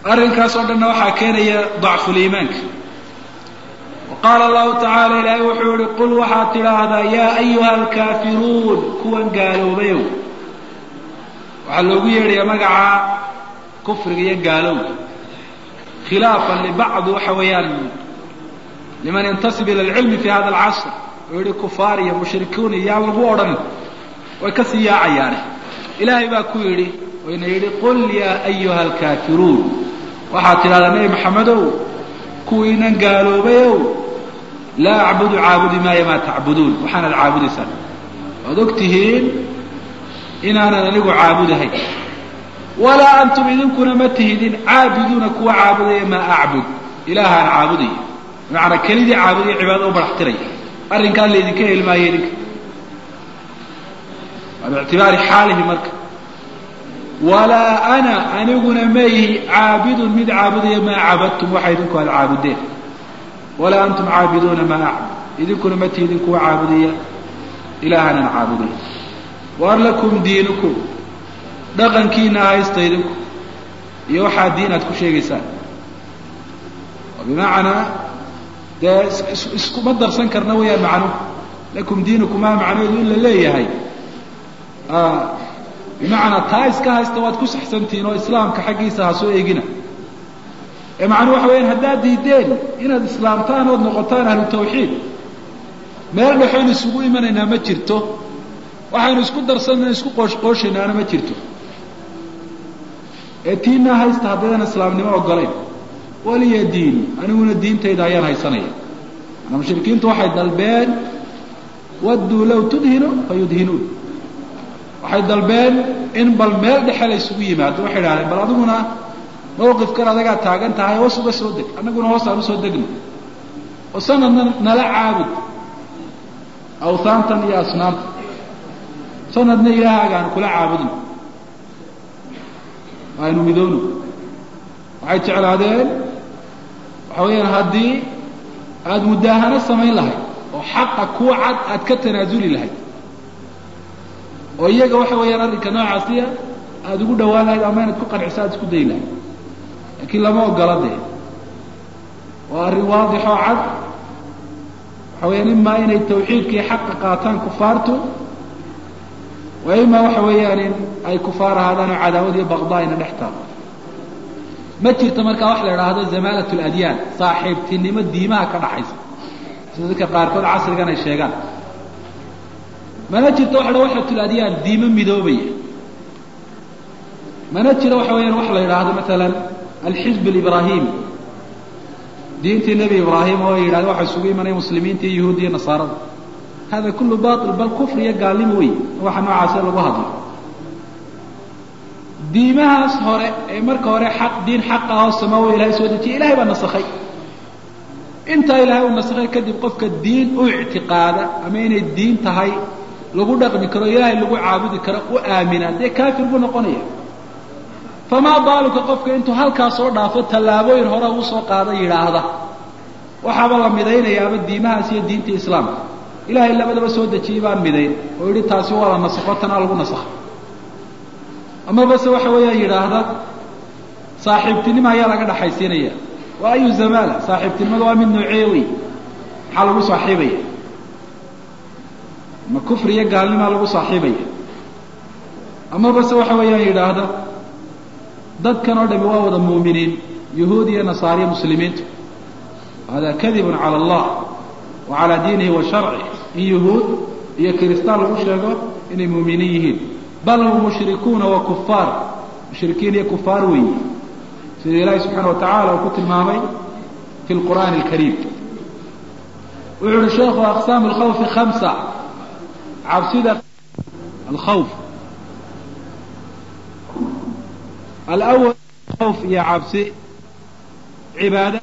arrinkaas oo dhanna waxaa keenaya dacfuliimaanka qaala allahu tacaala ilaahay wuxuu yihi qul waxaad tidhaahdaa yaa ayuha alkaafiruun kuwan gaaloobayow waxaa loogu yeedhayaa magaca kufriga iyo gaalowga khilaafan libacdi waxa weeyaan liman yantasib ila alcilmi fi hada alcasr oo yihi kufaar iyo mushrikuun iyo yaan lagu odhan way ka sii yaacayaane ilaahay baa ku yidhi wayna yidhi qul yaa ayuha alkaafiruun waxaad tidhahdaa nebi maxamedow kuwiinan gaaloobayow laa acbudu caabudi maayo maa tacbuduun waxaanad caabudaysaan waad og tihiin inaanan anigu caabudahay walaa antum idinkuna ma tihidin caabiduuna kuwa caabudaya maa acbud ilaahaan caabudaya bimacnaa kelidii caabudaya cibaadada u baraxtiraya arrinkaan laydinka heli maayo idinka waa biictibaari xaalihi marka walaa ana aniguna maihi caabidun mid caabudaya maa cabadtum waxa idinku aad caabudeen walaa antum caabiduuna maa acbud idinkuna ma tihidin kuwa caabudaya ilaahanan caabudaya waar lakum diinukum dhaqankiina haysta idinku iyo waxaa diin aad ku sheegaysaan oo bimacnaa dee iskuma darsan karna wayaan macnuhu lakum diinukum maa macnaheedu in la leeyahay bimacnaa taa iska haysta waad ku saxsantihiin oo islaamka xaggiisa ha soo eegina ee macnuu waxa weyaan haddaad diideen inaad islaamtaan ood noqotaan ahlu tawxiid meel dhexoon isugu imanaynaa ma jirto waxaynu isku darsanna isku qooshqooshaynaana ma jirto ee tiinaa haysta haddaydan islaamnimo ogolayn waliya diini aniguna diintayda ayaan haysanaya manaa mushrikiintu waxay dalbeen wadduu low tudhinu fayudhinuun waxay dalbeen in bal meel dhexe la isugu yimaado waxay idhahdeen bal adiguna mawqifkan adagaa taagan tahay hoos uga soo deg annaguna hoos aan usoo degno oo sanadna nala caabud awhaantan iyo asnaamta sanadna ilaahaagaan kula caabudno aynu midowno waxay jeclaadeen waxa weeyaan haddii aada mudaahano samayn lahayd oo xaqa kuwa cad aad ka tanaasuli lahayd oo iyaga waxa weeyaan arrinka noocaasiya aada ugu dhawaan lahayd ama inaad ku qanciso aad isku dayi lahayd laakiin lama ogola dee waa arrin waadix oo cad waxa weeyaan imaa inay tawxiidkii xaqa qaataan kufaartu wa imaa waxa weeyaan in ay kufaar ahaadaan oo cadaawad iyo baqdaa ina dhex taalo ma jirto markaa wax la idhaahdo zamaalat ladyaan saaxiibtinimo diimaha ka dhaxaysa sida dadka qaarkood casrigan ay sheegaan mana jirto waxa dha waxatul adyaan diimo midoobaya mana jiro waxa weeyaan wax la yidhaahdo maalan alxizb alibrahimi diintii nebi ibraahim oo yidhahda waxa isugu imanaya muslimiinta iyo yahuud iyo nasaarada hada kullu bail bal kufr iyo gaalnimo wey waxa noocaasa lagu hadlo diimahaas hore ee marka hore xaq diin xaqa oo samaawo ilahay soo dejiyay ilahay baa nasakhay intaa ilaahay uu nasakhay kadib qofka diin u ictiqaada ama inay diin tahay lagu dhaqmi karo ilaahay lagu caabudi karo u aamina dee kaafir buu noqonaya famaa baaluka qofka intuu halkaa soo dhaafo tallaabooyin hore uu soo qaada yidhaahda waxaaba la midaynayaaba diimahaas iyo diinta islaamka ilaahay labadaba soo dejiyey baan midayn oo yidhi taasi waa la nasakho tanaa lagu nasakhay ama base waxa weeyaan yidhaahda saaxiibtinimo ayaa laga dhaxaysiinaya waa ayu zamaala saaxiibtinimada waa mid noocee wey maxaa lagu saaxiibaya ma kufri iyo gaalnimaa lagu saaxiibaya ama base waxa weeyaan yidhaahda dadkan oo dhami waa wada muuminiin yahuud iyo nasaariya muslimiintu hada kadibun cala allah wa calaa diinihi wa sharcih in yahuud iyo kiristaan lagu sheego inay muuminiin yihiin bal hum mushrikuuna wa kufaar mushrikiin iyo kufaar weeye sida ilaahi subxaana wa tacala uu ku tilmaamay fi lqur'aani alkariim wuxuu uhi sheekhu aqsaam alkhawfi khamsa cabsida alkhawf alawal khawf iyo cabsi cibaada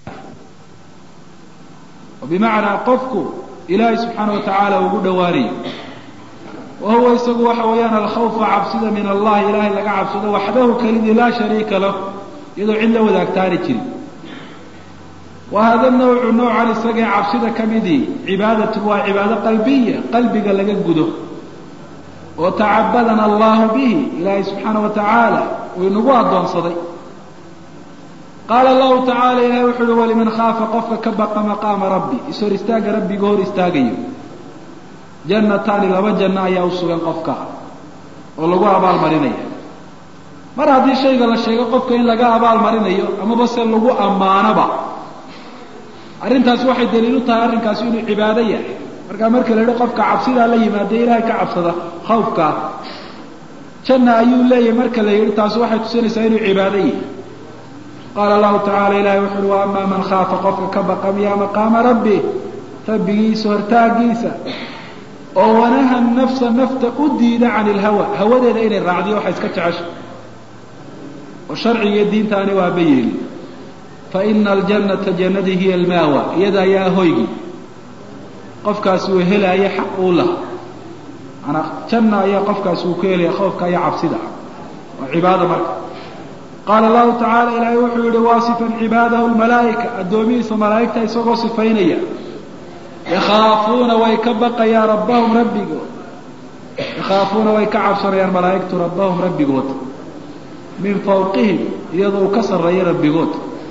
oo bimacnaa qofku ilaahay subxaana wa tacaala ugu dhowaanayo wa huwa isagu waxa weeyaan alkhawfa cabsida min allahi ilahay laga cabsado waxdahu kelidii laa shariika lah iyadoo cid la wadaagtaani jirin wa hada nawcu noocan isagee cabsida ka midii cibaadatun waa cibaado qalbiya qalbiga laga gudo oo tacabadana allahu bihi ilaahay subxaana wa tacaala uu inagu addoonsaday qaala allahu tacaala ilahi wuxu uhi waliman khaafa qofka ka baqa maqaama rabbi ishor istaagga rabbiga hor istaagayo jannataani laba janno ayaa u sugan qofka oo lagu abaalmarinaya mar haddii shayga la sheego qofka in laga abaalmarinayo amaba se lagu ammaanoba arrintaasi waxay daliil u tahay arrinkaasi inuu cibaado yahay markaa marka la yidhi qofka cabsidaa la yimaada ilaahay ka cabsada khawfkaa janna ayuu leeyahay marka la yidhi taasi waxay tusinaysaa inuu cibaado yahay qaala allahu tacala ilahi wuxu uhi wa amaa man khaafa qofka ka baqa miyaa maqaama rabbi rabbigiisa hortaagiisa oo wanaha nafsa nafta u diida can ilhawa hawadeeda inay raacdiyo waxay iska jecesha oo sharcigiiyo diintaani waaba yeeli fa ina aljannata jannadii hiya almaawa iyada ayaa hoygii qofkaasi uu helaayo xaq uu laha manaa janna ayaa qofkaasi uu ku helaya khoofka iyo cabsida waa cibaada marka qaala allahu tacaala ilaahay wuxuu yihi waasifan cibaadahu lmalaa'ika addoomihiisa malaa'igta isagoo sifaynaya yakhaafuuna way ka baqayaan rabbahum rabbigood yakhaafuuna way ka cabsanayaan malaa'igtu rabbahum rabbigood min fawqihim iyadoo uu ka sarreeyo rabbigood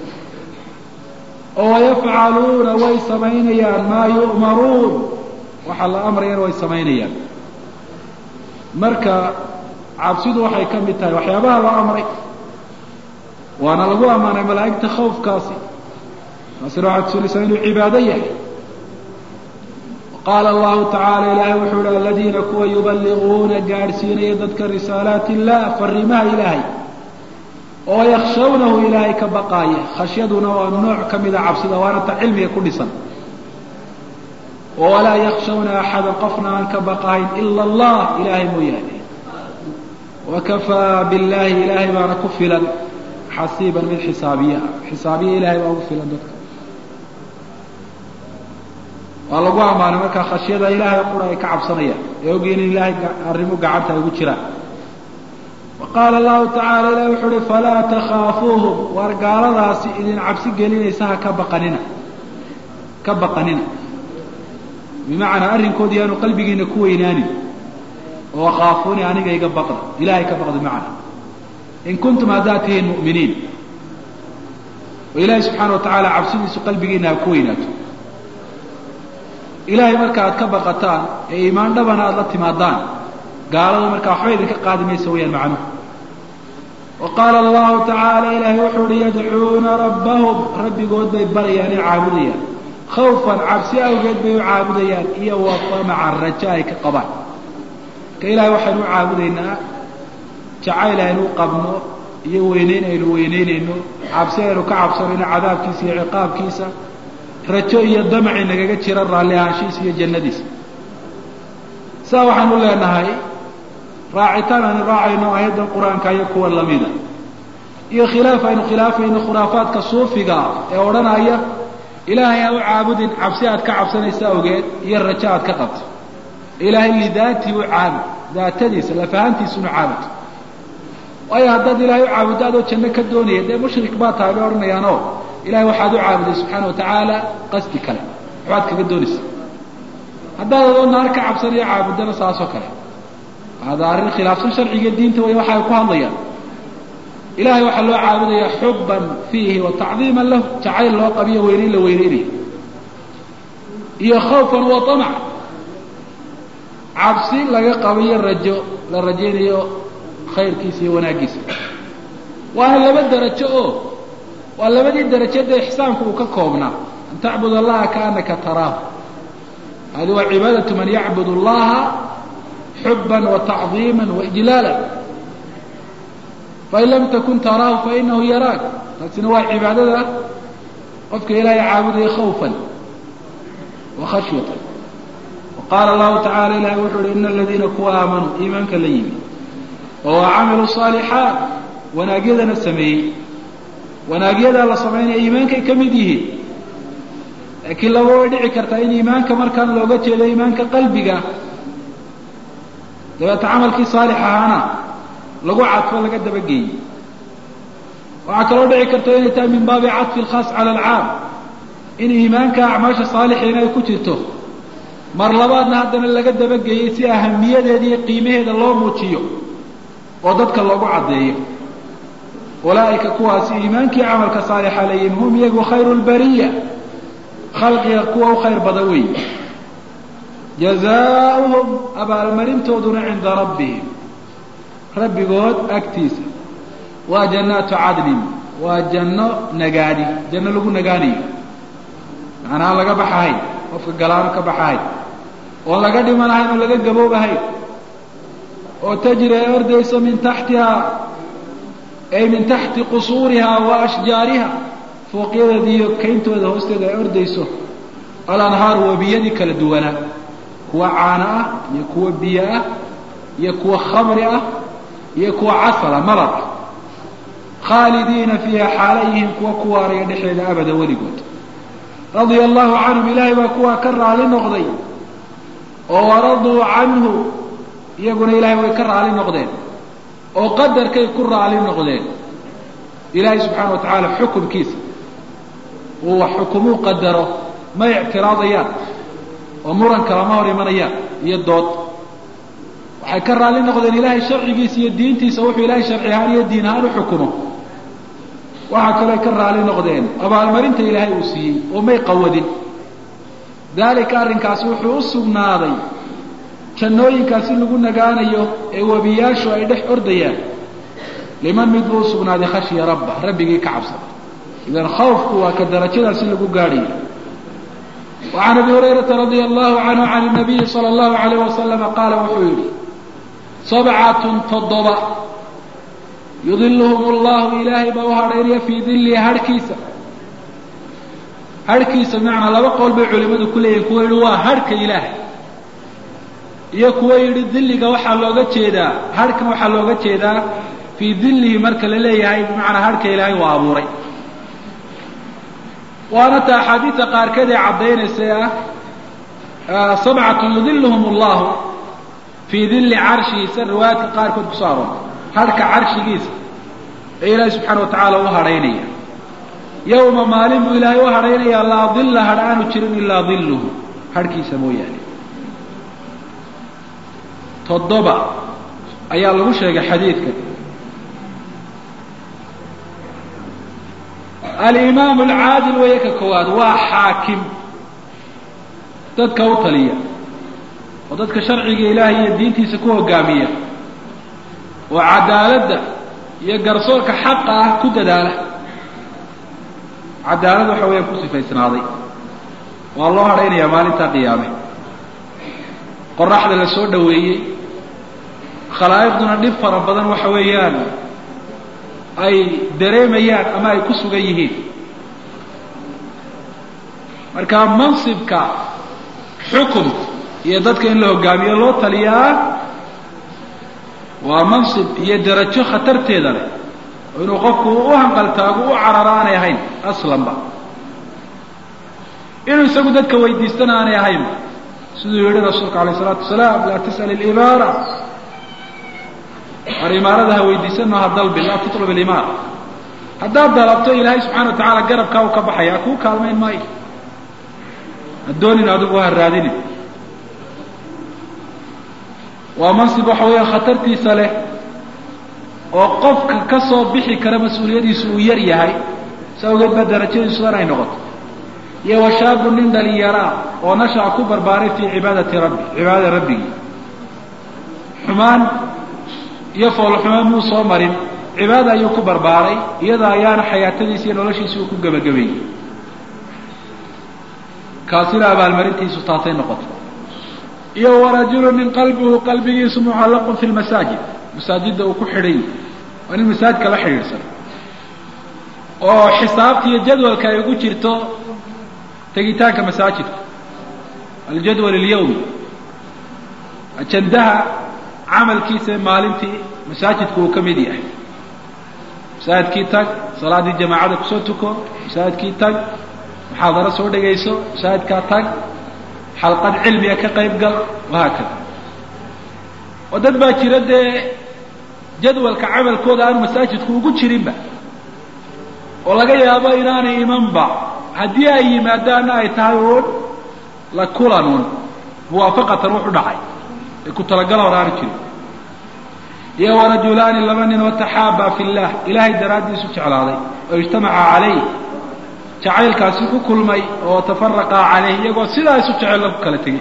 oo yafcaluuna way samaynayaan maa yu'maruun waxa la amrayana way samaynayaan marka cabsidu waxay ka mid tahay waxyaabaha la amray waana lagu ammaanay malaa'igta khawfkaasi taasina waxay tusinaysaa inuu cibaado yahay qaala allahu tacaala ilaahay wuxuu ihi aladiina kuwa yubaliguuna gaadhsiinaya dadka risaalaati illah fariimaha ilaahay oo yakshawnahu ilaahay ka baqaaya khashyaduna waa nooc ka mida cabsida waana ta cilmiga ku dhisan walaa yakshawna axada qofna aan ka baqahayn ila allah ilaahay mooyaane wakafaa billahi ilaahay baana ku filan xasiiban mid xisaabiye ah xisaabiye ilahay baa ugu filan dadka waa lagu ammaanay markaa khashyada ilaahay qura ay ka cabsanayaan ee ogyiin in ilaahay arrimo gacanta ay ugu jiraan wa qaala allahu tacala ilahi wuxuu uhi falaa takhaafuuhum waar gaaladaasi idin cabsi gelinaysa ha ka baqanina ka baqanina bimacnaa arrinkoodi yaanu qalbigiina ku weynaanin oo khaafuuni aniga iga baqda ilahay ka baqda bimacna in kuntum haddaad tihiin mu'miniin oo ilaahay subxaana wa tacaala cabsidiisu qalbigiina ha ku weynaato ilaahay marka aad ka baqataan ee iimaan dhabana aada la timaadaan gaalada markaa waxba idinka qaadi maysa wayaan macnuhu wa qaala allahu tacaala ilaahay wuxuu uhi yadcuuna rabbahum rabbigood bay barayaan ee caabudayaan khawfan cabsi awgeed bay u caabudayaan iyo wa tamacan raja ay ka qabaan marka ilahay waxaynu u caabudaynaa jacayl aynu qabno iyo weyneyn aynu weyneynayno cabsi aynu ka cabsanayno cadaabkiisa iyo ciqaabkiisa rajo iyo damaci nagaga jira raalli ahaanshihiisa iyo jannadiisa saa waxaanu leenahay raacitaan aynu raacayno aayaddan qur-aanka iyo kuwa lamida iyo khilaaf aynu khilaafayno khuraafaadka suufiga ah ee odhanaya ilaahay ha u caabudin cabsi aad ka cabsanaysa awgeed iyo rajo aad ka qabto ilaahay lidaatii u caabud daatadiisa lafahantiisunu caabud waayo haddaad ilaahay u caabuddo adoo janno ka doonaya dee mushrik baa tahay bay odhanayaanoo ilahay waxaad u caabuday subxaana wa tacaala qasdi kale waxbaad kaga doonaysa haddaad adoo naar ka cabsanayo caabuddana saasoo kale hada arrin khilaafsan sharciga diinta way waxa ay ku hadlayaan ilahay waxaa loo caabudaya xuban fiihi wa tacdiiman lahu jacayl loo qabiyo weyneyn la weyneynayo iyo khawfan wa tamac cabsi laga qabiyo rajo la rajaynayo khayrkiisa iyo wanaaggiisa waana laba darajo oo waa labadii darajada ixsaanku uu ka koobnaa an tacbud allaha kaanaka taraahu hadi waa cibaadatu man yacbud allaha xuban wa tacdiima waijlaala fain lam takun taraahu fainahu yaraak taasina waa cibaadada qofka ilaahay caabudaya khawfan wa khashyatan wa qaala allahu tacala ilahi wuxuu uhi ina aladiina kuwa aamanuu iimaanka la yimi oo camiluu صaalixaat wanaagyadana sameeyey wanaagyadaa la samaynaya iimaankay ka mid yihiin laakiin laba way dhici kartaa in iimaanka markaan looga jeedo iimaanka qalbiga dabeeta camalkii saalix ahaana lagu cadfo laga dabageeyey waxaa kaloo dhici karta inay tahay min baabi cadfi alkhaas cala alcaam in iimaanka acmaasha saalixiina ay ku jirto mar labaadna haddana laga dabageeyey si ahamiyadeeda iyo qiimaheeda loo muujiyo oo dadka loogu caddeeyo ulaa'ika kuwaasi iimaankii camalka saalixa leeyihin hum iyagu khayru lbariya khalqiga kuwa u khayr badan weey jazaauhum abaalmarintooduna cinda rabbihim rabbigood agtiisa waa jannaatu cadnin waa janno nagaadi janno lagu nagaanayo macnaha laga baxahay qofka galaano ka baxahay oon laga dhimanahayn oo laga gaboobahay oo tajri ay ordayso min taxtihaa ay min taxti qusuurihaa wa ashjaariha fooqyadeeda iyo kayntooda hoosteeda ay ordayso alanhaaru wabiyadii kala duwanaa kuwa caano ah iyo kuwa biyo ah iyo kuwa khamri ah iyo kuwa casala malab ah khaalidiina fiiha xaala yihiin kuwa ku waaraya dhexeeda abada weligood radia allahu canhum ilaahay baa kuwaa ka raali noqday oo waraduu canhu iyaguna ilaahay way ka raali noqdeen oo qadarkay ku raali noqdeen ilaahay subxaana wa tacaala xukumkiisa uu wax xukumuu qadaro ma ictiraadayaan oo muranka lama hor imanayaan iyo dood waxay ka raali noqdeen ilaahay sharcigiisa iyo diintiisa wuxuu ilaahay sharci ahaan iyo diin ahaan u xukumo waxaa kaloo ka raali noqdeen abaalmarinta ilaahay uu siiyey oo may qawadin daalika arrinkaasi wuxuu u sugnaaday jannooyinkaasi lagu nagaanayo ee webiyaashu ay dhex ordayaan liman mid buu usugnaaday khashya rabba rabbigii ka cabsada idan khawfku waa ka darajadaasi lagu gaadhayo وعn abi هurayرaةa radي الlahu عanهu عan النabiyi slى الlahu عalيه وasلم qaala wuxuu yihi sabcaة toddoba yudilhm اllahu ilaahay baa u hadhaynaya fii dilihi harhkiisa harhkiisa bmacnaa laba qowl bay culimadu ku leeyihin kuwa yihi waa harhka ilaahay iyo kuwa yidhi diliga waxaa looga jeedaa harhkan waxaa looga jeedaa fii dilihi marka la leeyahay bimacnaa harhka ilaahay waa abuuray waana ta axaadiida qaarkeed ee caddaynaysa ah sabcatu yudilhum allahu fii dilli carshihiisa riwaayaadka qaarkood kusoo aroortay harhka carshigiisa ee ilaahay subxaana wa tacaala u hadhaynaya yowma maalin buu ilaahay u hadhaynayaa laa dilla hadh aanu jirin ilaa dilluhu harhkiisa mooyaane toddoba ayaa lagu sheegay xadiidka alimaam alcaadil weeye ka koowaad waa xaakim dadka u taliya oo dadka sharciga ilaahay iyo diintiisa ku hogaamiya oo cadaaladda iyo garsoorka xaqa ah ku dadaala cadaalad waxa weeyaan ku sifaysnaaday waa loo hadhaynayaa maalintaa qiyaame qoraxda la soo dhoweeyey khalaa'iqduna dhib fara badan waxa weeyaan ay dareemayaan ama ay ku sugan yihiin marka mansibka xukumka iyo dadka in la hogaamiyo loo taliyaa waa mansib iyo darajo khatarteeda leh oo inuu qofku u hanqaltaago u cararo aanay ahayn aslanba inuu isagu dadka weydiistana aanay ahaynba siduu yihi rasuulka alayh isalaatu wasalaam laa tas'al ilimaara war imaarada ha weydiisano ha dalbi laa tutlab ilimaara haddaad dalabto ilaahay subxana wa tacaala garabkaa uu ka baxaya kuu kaalmayn maayo ha doonin adigu ha raadinin waa mansib waxa weeyaan khatartiisa leh oo qofka ka soo bixi kara mas-uuliyadiisu uu yar yahay si awgeed baa darajadiisu dan ay noqoto iyo washaabu nin dhalinyaraa oo nashaa ku barbaaray fii cibaadati rabbi cibaadada rabbigii xumaan iyo foolxumaan muu soo marin cibaada ayuu ku barbaaray iyada ayaana xayaatadiisi iyo noloshiisi uu ku gebagabeeyey kaasina abaalmarintiisu taasay noqotay iyo warajulu nin qalbuhu qalbigiisu mucallaqun fi lmasaajid masaajidda uu ku xidhay waa nin masaajidka la xidhiidhsan oo xisaabta iyo jadwalka ay ugu jirto tegitaanka masaajidka aljadwal alyawmi ajandaha camalkiisa maalintii masaajidku uu ka mid yahay masaajidkii tag salaaddii jamaacada kusoo tuko masaajidkii tag muxaadaro soo dhegayso masaajidkaa tag xalqad cilmiga ka qayb gal wahaakada oo dad baa jira dee jadwalka camalkooda aanu masaajidku ugu jirinba oo laga yaabo inaanay imanba haddii ay yimaadaanna ay tahay uun la kulan un muwaafaqatan wuxu dhacay ee ku talagala hor aanu jirin iyo warajulaani laba nin oo taxaabaa fi llah ilaahay daraaddiisu jeclaaday oo ijtamaca calayh jacaylkaasi ku kulmay oo tafaraqaa calayh iyagoo sidaa isu jecel lagu kala tegey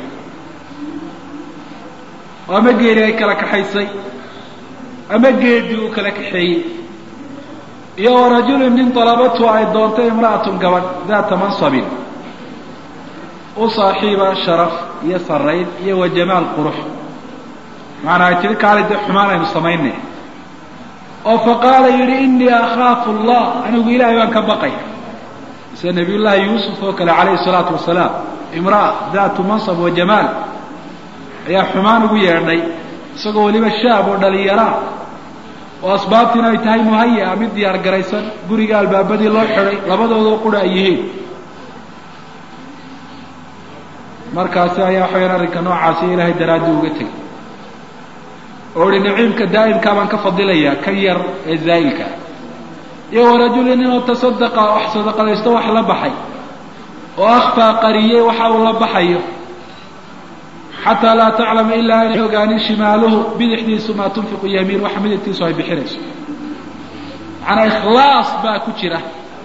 oo ama geeri ay kala kaxaysay ama geedii uu kala kaxeeyey iyo warajulin nin dalabatu ay doontay imra'atun gabadh daata mansabin u saaxiiba sharaf iyo sarayn iyo wa jamaal qurux macanaa ay tihi kaali dee xumaan aynu samaynay oo faqaala yidhi inii akhaafu allah anigu ilaahay baan ka baqaya sida nabiy llaahi yuusuf oo kale calayhi salaatu wasalaam imra'a daatu mansab wa jamaal ayaa xumaan ugu yeedhay isagoo weliba shaab oo dhalinyaraa oo asbaabtiina ay tahay muhaya mid diyaar garaysan guriga albaabadii loo xidhay labadoodoo qura ay yihiin markaasi ayaa waxawayaan arrinka noocaasi ilaahay daraaddii uga tegay oo ihi naciimka daa'imkaa baan ka fadilayaa kan yar ee zaa'ilka iyo warajulin inuu tasadaqa wax sadaqadaysto wax la baxay oo akhfaa qariyey waxa uu la baxayo xataa laa taclama ilaa aanay ogaanin shimaaluhu bidixdiisu maa tunfiqu yamiin waxa midigtiisu ay bixinayso macanaa ikhlaas baa ku jira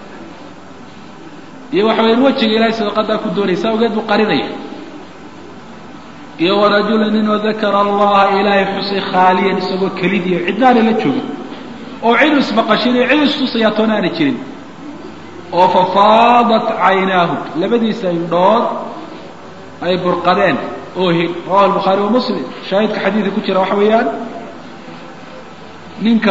iyo waxa wayaan wejiga ilahay sadaqadaa ku doonaysa awgeed buu qarinaya iyo warajulin inuu dakara allaha ilaahay xusay khaaliyan isagoo kelidiiyo cidnaana la joogin oo cid isbaqashin iyo cid istusayaa toona aanay jirin oo fafaadat caynaahu labadiisa indhood ay burqadeen oohin rawahu albukhaari wa muslim shaahidka xadiidka ku jira waxa weeyaan ninka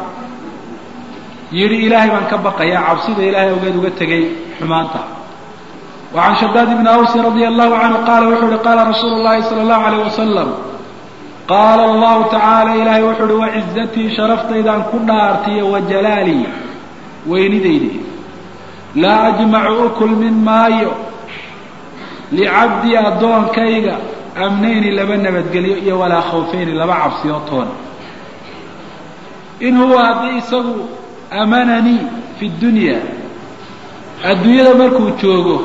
yidhi ilaahay baan ka baqayaa cabsida ilaahay awgeed uga tegay xumaanta wa can shadaad ibni awsin radia allahu canhu qaala wuxuu uhi qaala rasuulu llahi sala allahu alayh wasalam qaala allahu tacaala ilaahay wuxuu uhi wacizatii sharaftaydan ku dhaartiyo wa jalaalii weynidaydi laa ajmacu u kulmin maayo licabdii addoonkayga amnayni laba nabadgelyo iyo walaa khawfayni laba cabsiyo toona in huwa haddii isagu amananii fi dunya adduunyada markuu joogo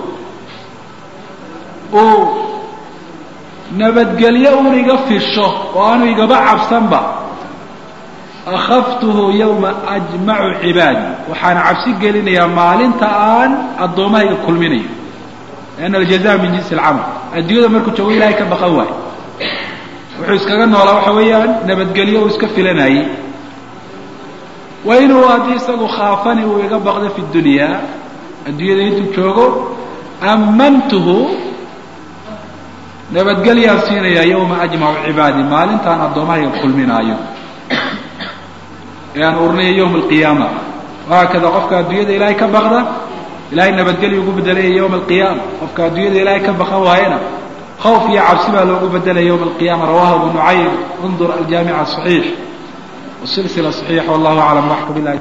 uu nabadgelyo un iga fisho oo aanu igaba cabsanba akhaftuhu yowma ajmacu cibaadi waxaana cabsi gelinayaa maalinta aan addoommahayga kulminayo lianna aljaza min jinsi alcamal adduunyada markuu joogo ilahay ka baqan waayo wuxuu iskaga noolaa waxa weeyaan nabadgelyo uu iska filanayey wa inuu haddii isagu khaafani uu iga baqdo fi dunyaa adduunyada intuu joogo ammantuhu nabadgelyaan siinayaa yowma ajmacu cibaadi maalintaan addoommahayga kulminaayo ee aan urinayo yowma alqiyaama wahaakada qofka adduunyada ilaahay ka baqda ilahay nabadgelya ugu bedelaya yowma alqiyaama qofka adduunyada ilaahay ka baqan waayena khawf iyo cabsi baa loogu bedelaya yowma alqiyama rawahu abu nucaym undur aljaamic asaxiix wasilsila saxiixa wallahu aclam waxka bilahi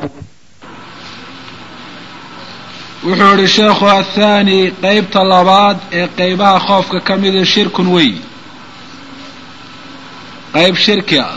wuxuu yihi sheekhu athani qeybta labaad ee qeybaha khoofka ka mida shirkun wey qeyb shirki ah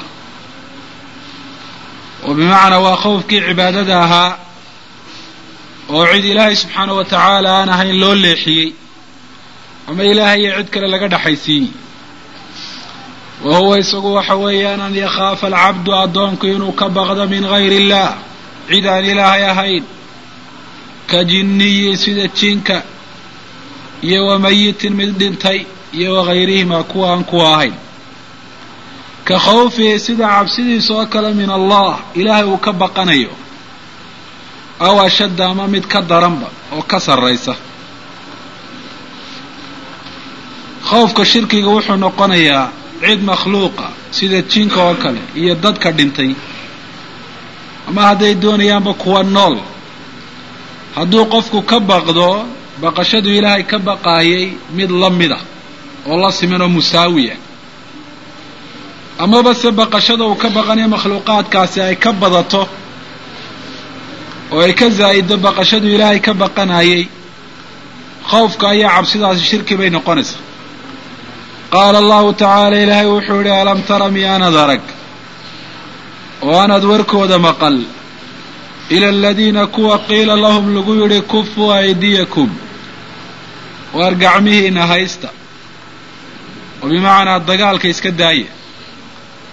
oo bimacnaa waa khowfkii cibaadada ahaa oo cid ilaahay subxaana wa tacaala aan ahayn loo leexiyey ama ilaahay iyo cid kale laga dhexaysiiyey wa huwa isagu waxa weeyaan an yakhaafa alcabdu addoonku inuu ka baqdo min gayri illah cid aan ilaahay ahayn ka jinniyi sida jinka iyo wa mayitin mid dhintay iyo wagayrihima kuwa aan kuwa ahayn ka khawfihi sida cabsidiisa oo kale min allah ilaahay uu ka baqanayo aw ashadda ama mid ka daranba oo ka sarraysa khawfka shirkiga wuxuu noqonayaa cid makhluuqa sida jinka oo kale iyo dadka dhintay ama hadday doonayaanba kuwa nool hadduu qofku ka baqdo baqashadu ilaahay ka baqaayay mid la mida oo la siman oo musaawiya amaba se baqashada uu ka baqanayo makhluuqaadkaasi ay ka badato oo ay ka zaa'ido baqashadu ilaahay ka baqanayay khawfka ayaa cabsidaasi shirki bay noqonaysaa qaala allahu tacaala ilaahay wuxuu yihi alam tara miyaanad arag oo aanad warkooda maqal ila aladiina kuwa qiila lahum lagu yidhi kufuu aydiyakum waar gacmihiina haysta oo bimacnaa dagaalka iska daaya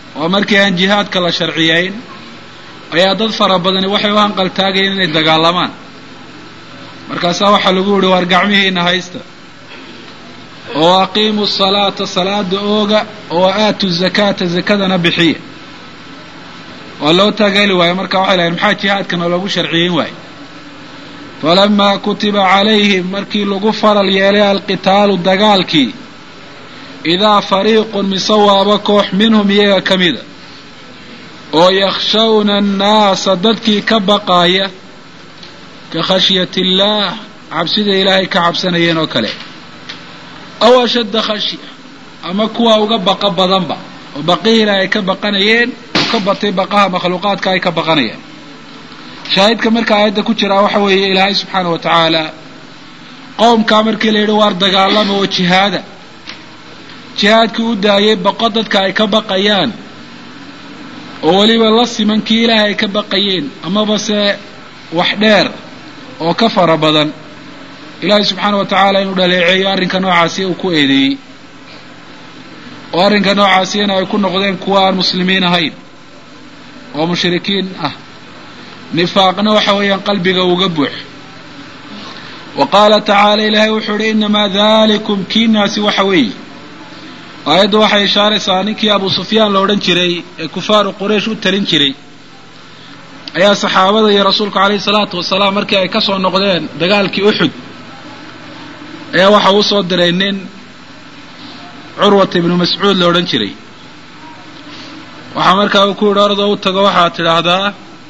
oo markii aan jihaadka la sharciyeyn ayaa dad fara badani waxay u hanqaltaagayeen inay dagaalamaan markaasaa waxaa lagu yihi waar gacmihiina haysta oo aqiimu salaata salaada ooga oo aatu zakaata zakadana bixiya waa loo taageeli waayo marka waxay lahayn maxaa jihaadkana loogu sharciyeyn waayo falamaa kutiba calayhim markii lagu faral yeelay alqitaalu dagaalkii idaa fariiqun mise waaba koox minhum iyaga ka mida oo yakhshawna annaasa dadkii ka baqaaya ka khashyati illaah cabsida ilaahay ka cabsanayeen oo kale aw ashadda khashya ama kuwa uga baqa badanba oo baqihii ilaahay ka baqanayeen oo ka batay baqaha makhluuqaadka ay ka baqanayaan shaahidka marka aayadda ku jiraa waxa weeye ilaahay subxaana wa tacaala qowmkaa markii la yidhi waar dagaalama oo jihaada jihaadkii u daayay baqo dadka ay ka baqayaan oo weliba la siman kii ilaahay ay ka baqayeen amaba se wax dheer oo ka fara badan ilaahay subxaana wa tacaala inuu dhaleeceeyo arrinka noocaasi uu ku eedeeyey oo arrinka noocaasina ay ku noqdeen kuwa aan muslimiin ahayn oo mushrikiin ah nifaaqna waxa weeyaan qalbiga uga buux wa qaala tacaala ilaahay wuxuu uhi inamaa dalikum kiinaasi waxa weeye aayaddu waxay ishaaraysaa ninkii abu sufyaan la odhan jiray ee kufaaru quraysh u talin jiray ayaa saxaabada iyo rasuulku calayhi salaatu wasalaam markii ay ka soo noqdeen dagaalkii uxud ayaa waxa uu soo diray nin curwata ibnu mascuud la odhan jiray waxaa markaa uu ku yidhi ordoo u tago waxaad tidhaahdaa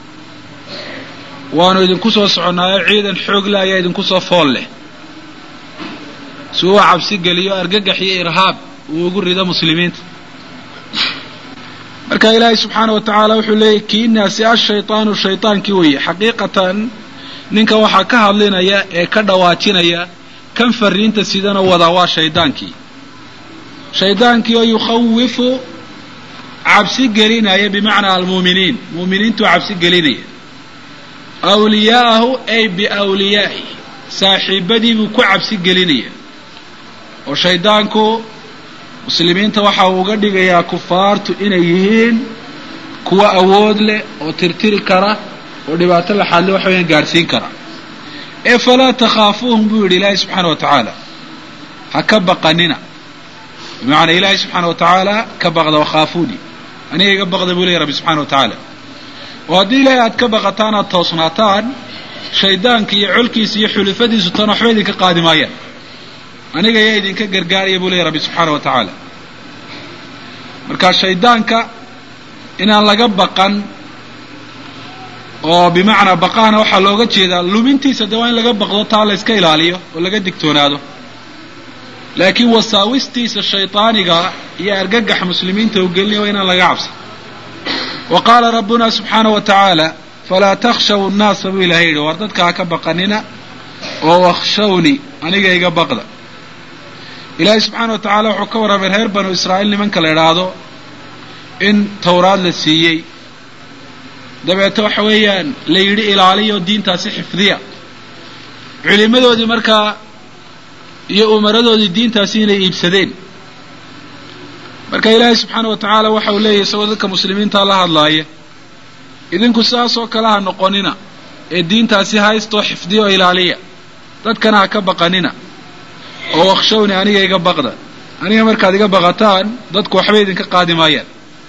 waanu idinku soo soconnaayo ciidan xoogle ayaa idinku soo fool leh si uu cabsi geliyo argagax iyo irhaab uu ugu rido muslimiinta marka ilaahay subxaana wa tacaala wuxuu leeyahy kiinaasi ashaytaanu shaytaankii weeye xaqiiqatan ninka waxaa ka hadlinaya ee ka dhawaajinaya kan fariinta sidana wadaa waa shaydaankii shaydaankii oo yukhawifu cabsi gelinaya bimacnaa almuuminiin muuminiintuu cabsi gelinaya awliyaa'ahu ay biawliyaa'i saaxiibadii buu ku cabsi gelinaya oo shaydaanku muslimiinta waxa uu uga dhigayaa kufaartu inay yihiin kuwa awood leh oo tirtiri kara oo dhibaato laxaadle waxa weyaan gaadhsiin kara ee falaa takhaafuuhum buu yidhi ilaahay subxaana wa tacaala ha ka baqanina bimacnaa ilaahay subxaana wa tacaala ka baqda wakhaafuuni aniga iga baqda buu leeyahy rabbi subxana wa tacaala oo haddii ilaahay aad ka baqataan aad toosnaataan shaydaanka iyo colkiisa iyo xulufadiisu tan waxba idinka qaadi maayaan aniga ayaa idinka gargaaraya buu leeyahy rabbi subxaana wa tacaala marka shaydaanka inaan laga baqan oo bimacnaa baqahana waxaa looga jeedaa lumintiisa dee waa in laga baqdo taa la yska ilaaliyo oo laga digtoonaado laakiin wasaawistiisa shaydaaniga iyo argagaxa muslimiinta u gelinaya waa inaan laga cabsan wa qaala rabbuna subxaana wa tacaala falaa takhshaw nnaasa buu ilahay yidhi war dadka ha ka baqanina oo wakhshawni aniga iga baqda ilaahay subxaana wa tacaala wuxuu ka warramay reer banu israa'iil nimanka la idhaahdo in tawraad la siiyey dabeete waxa weeyaan la yidhi ilaaliyo diintaasi xifdiya culimadoodii markaa iyo umaradoodii diintaasi inay iibsadeen marka ilaahay subxaana wa tacaala waxa uu leeyahy isagoo dadka muslimiinta la hadlaaya idinku sidaasoo kale ha noqonina ee diintaasi haystoo xifdiya oo ilaaliya dadkana ha ka baqanina oo wakshawni aniga iga baqda aniga markaad iga baqataan dadku waxba idinka qaadi maayaan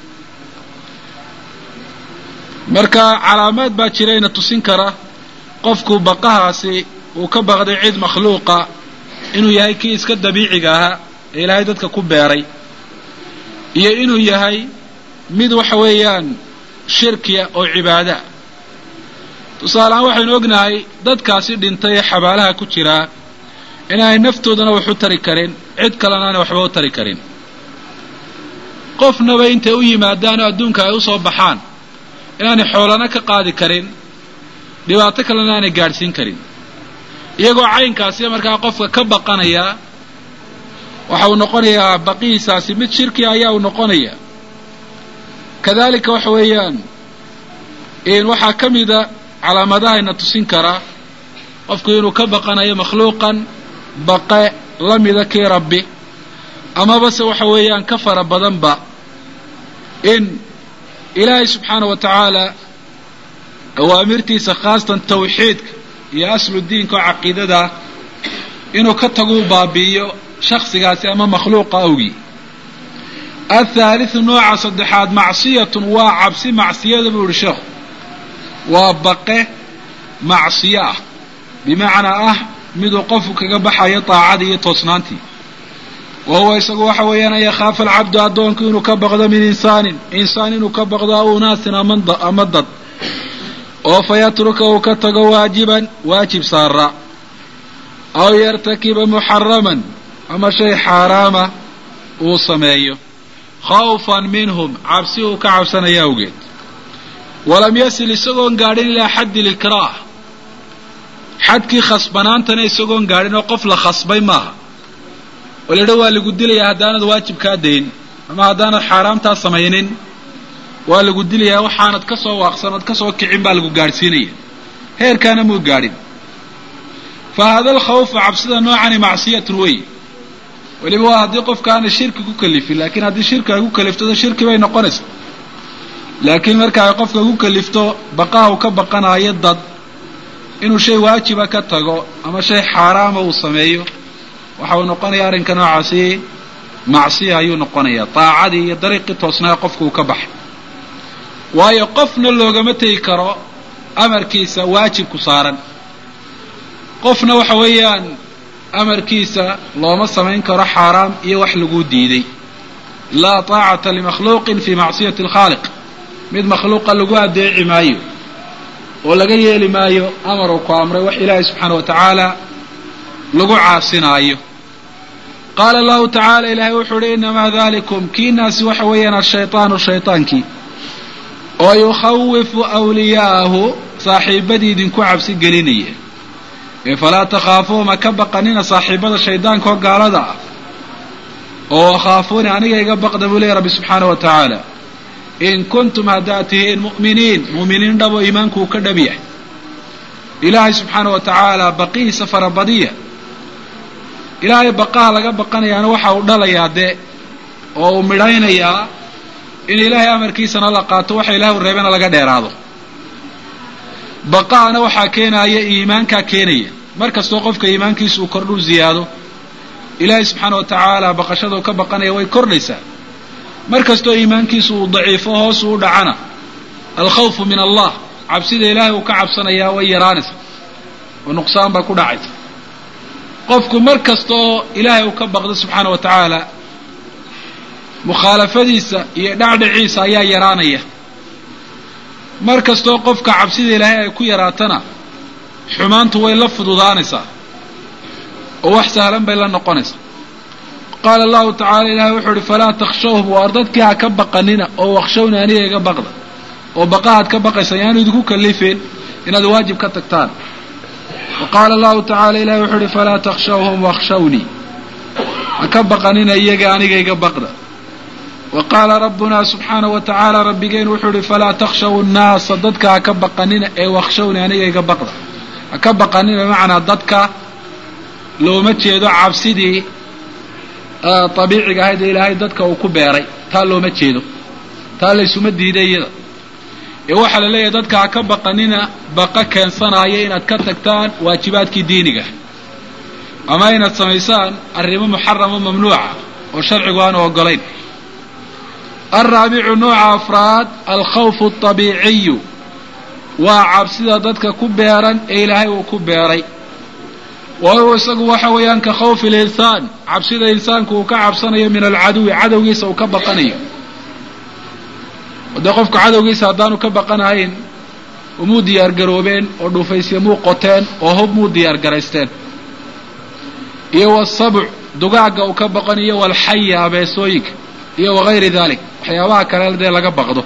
marka calaamaad baa jirayna tusin kara qofku baqahaasi uu ka baqday cid makhluuqa inuu yahay kii iska dabiiciga ahaa ee ilaahay dadka ku beeray iyo inuu yahay mid waxa weeyaan shirkiya oo cibaadaah tusaalehaan waxaynu ognahay dadkaasi dhintay ee xabaalaha ku jiraa inaanay naftoodana wax u tari karin cid kalena aanay waxba u tari karin qofnaba intay u yimaadaan oo adduunka ay usoo baxaan inaanay xoolana ka qaadi karin dhibaato kalena aanay gaadhsiin karin iyagoo caynkaasi markaa qofka ka baqanaya waxa uu noqonayaa baqihiisaasi mid shirkiya ayaa uu noqonaya kadalika waxa weeyaan waxaa ka mida calaamadahayna tusin karaa qofku inuu ka baqanayo makhluuqan baqe la mida kii rabbi amaba se waxa weeyaan ka fara badanba in ilaahay subxaana wa tacaala awaamirtiisa khaasatan tawxiidka iyo aslu diinka oo caqiidada inuu ka taguu baabi'iyo shaksigaasi ama makhluuqa awgii athaalithu nooca saddexaad macsiyatun waa cabsi macsiyada buu yihi sheekhu waa baqe macsiyo ah bimacnaa ah miduu qofku kaga baxayo daacadii iyo toosnaantii wa huwa isagu waxa weeyaan an yakhaafa alcabdu addoonku inuu ka baqdo min insaanin insaan inuu ka baqdo aw unaasin ama dad oo fa yatruka uu ka tago waajiban waajib saara aw yartakiba muxaraman ama shay xaaraama uu sameeyo khawfan minhum cabsi uu ka cabsanaya awgeed walam yasil isagoon gaadhin ilaa xaddi likraah xadkii khasbanaantana isagoon gaadhin oo qof la khasbay maaha oo la idha waa lagu dilayaa haddaanad waajibkaa dayn ama haddaanad xaaraamtaa samaynin waa lagu dilayaa waxaanad ka soo waaqsan ood ka soo kicin baa lagu gaadhsiinaya heerkaana muu gaadhin fa hada alkhawfu cabsida noocani macsiyatun wey weliba waa haddii qofka aana shirki ku kalifin laakiin haddii shirki ay ku kalifto shirki bay noqonaysa laakiin marka ay qofka ku kalifto baqaha uu ka baqanaayo dad inuu shay waajiba ka tago ama shay xaaraama uu sameeyo waxa uu noqonaya arrinka noocaasi macsiya ayuu noqonayaa daacadii iyo dariiqii toosnaa qofka uu ka baxay waayo qofna loogama tegi karo amarkiisa waajibku saaran qofna waxa weeyaan amarkiisa looma samayn karo xaaraam iyo wax laguu diiday laa taacata limakhluuqin fii macsiyati alkhaaliq mid makhluuqa lagu adeeci maayo oo laga yeeli maayo amar uu ku amray wax ilaahay subxaana wa tacaala lagu caasinaayo qaala allahu tacaala ilaahay wuxuu uhi inamaa dalikum kiinaasi waxa weeyaan ashaytaanu shaytaankii oo yukhawifu wliyaa'ahu saaxiibadii idinku cabsi gelinaya ee falaa takhaafuuma ka baqanina saaxiibada shaydaanka oo gaalada ah oo khaafuuni aniga iga baqda buu leeya rabbi subxaana wa tacaala in kuntum haddaad tihiin mu'miniin mu'miniin dhabo iimaanku uu ka dhab yahay ilaahay subxaana wa tacaala baqihiisa farabadiya ilaahay baqaha laga baqanayaana waxa uu dhalayaa dee oo uu midhaynayaa in ilaahay amarkiisana la qaato waxa ilahay u reebana laga dheeraado baqahana waxaa keenaya iimaankaa keenaya mar kastoo qofka iimaankiisa uu kordhuu ziyaado ilaahay subxaana wa tacaala baqashada uu ka baqanaya way kordhaysaa mar kastoo iimaankiisu uu daciifo hoosu u dhacana alkhawfu min allah cabsida ilaahay uu ka cabsanayaa way yaraanaysa oo nuqsaan baa ku dhacaysa qofku mar kasta oo ilaahay uu ka baqdo subxaana wa tacaala mukhaalafadiisa iyo dhacdhaciisa ayaa yaraanaya mar kastoo qofka cabsida ilaahay ay ku yaraatana xumaantu way la fududaanaysaa oo wax sahlan bay la noqonaysaa qaala allahu tacala ilahay wuxuu uhi falaa takshawhum waar dadkii ha ka baqanina oo wakshawni aniga iga baqda oo baqahaad ka baqaysa yaanu idinku kalifeen inaad waajib ka tagtaan wa qaala allahu tacala ilahay wuxuu uhi falaa takshawhum wakshawnii ha ka baqanina iyaga aniga iga baqda wa qaala rabbuna subxaana wa tacaala rabbigeen wuxuu uhi falaa takshaw nnaasa dadka ha ka baqanina ee wakshawni aniga iga baqda ha ka baqanina bimacnaa dadka looma jeedo cabsidii abiiciga ahayd ee ilaahay dadka uu ku beeray taa looma jeedo taa laysuma diiday iyada ee waxaa la leeyahay dadka ha ka baqanina baqa keensanaya inaad ka tagtaan waajibaadkii diiniga ama inaad samaysaan arrimo muxaramo mamnuuca oo sharcigu aanu ogolayn alraabicu nooca afraad alkhawfu alطabiiciyu waa cabsida dadka ku beeran ee ilaahay uu ku beeray wa huwa isagu waxa weeyaan ka khawfi linsaan cabsida insaanku uu ka cabsanayo min alcaduwi cadowgiisa uu ka baqanayo dee qofku cadowgiisa haddaanu ka baqanahayn umuu diyaar garoobeen oo dhuufaysya muu qoteen oo hub muu diyaar garaysteen iyo wasabuc dugaagga uu ka baqanayo walxaya abeesooyinka iyo wagayri dalik waxyaabaha kale dee laga baqdo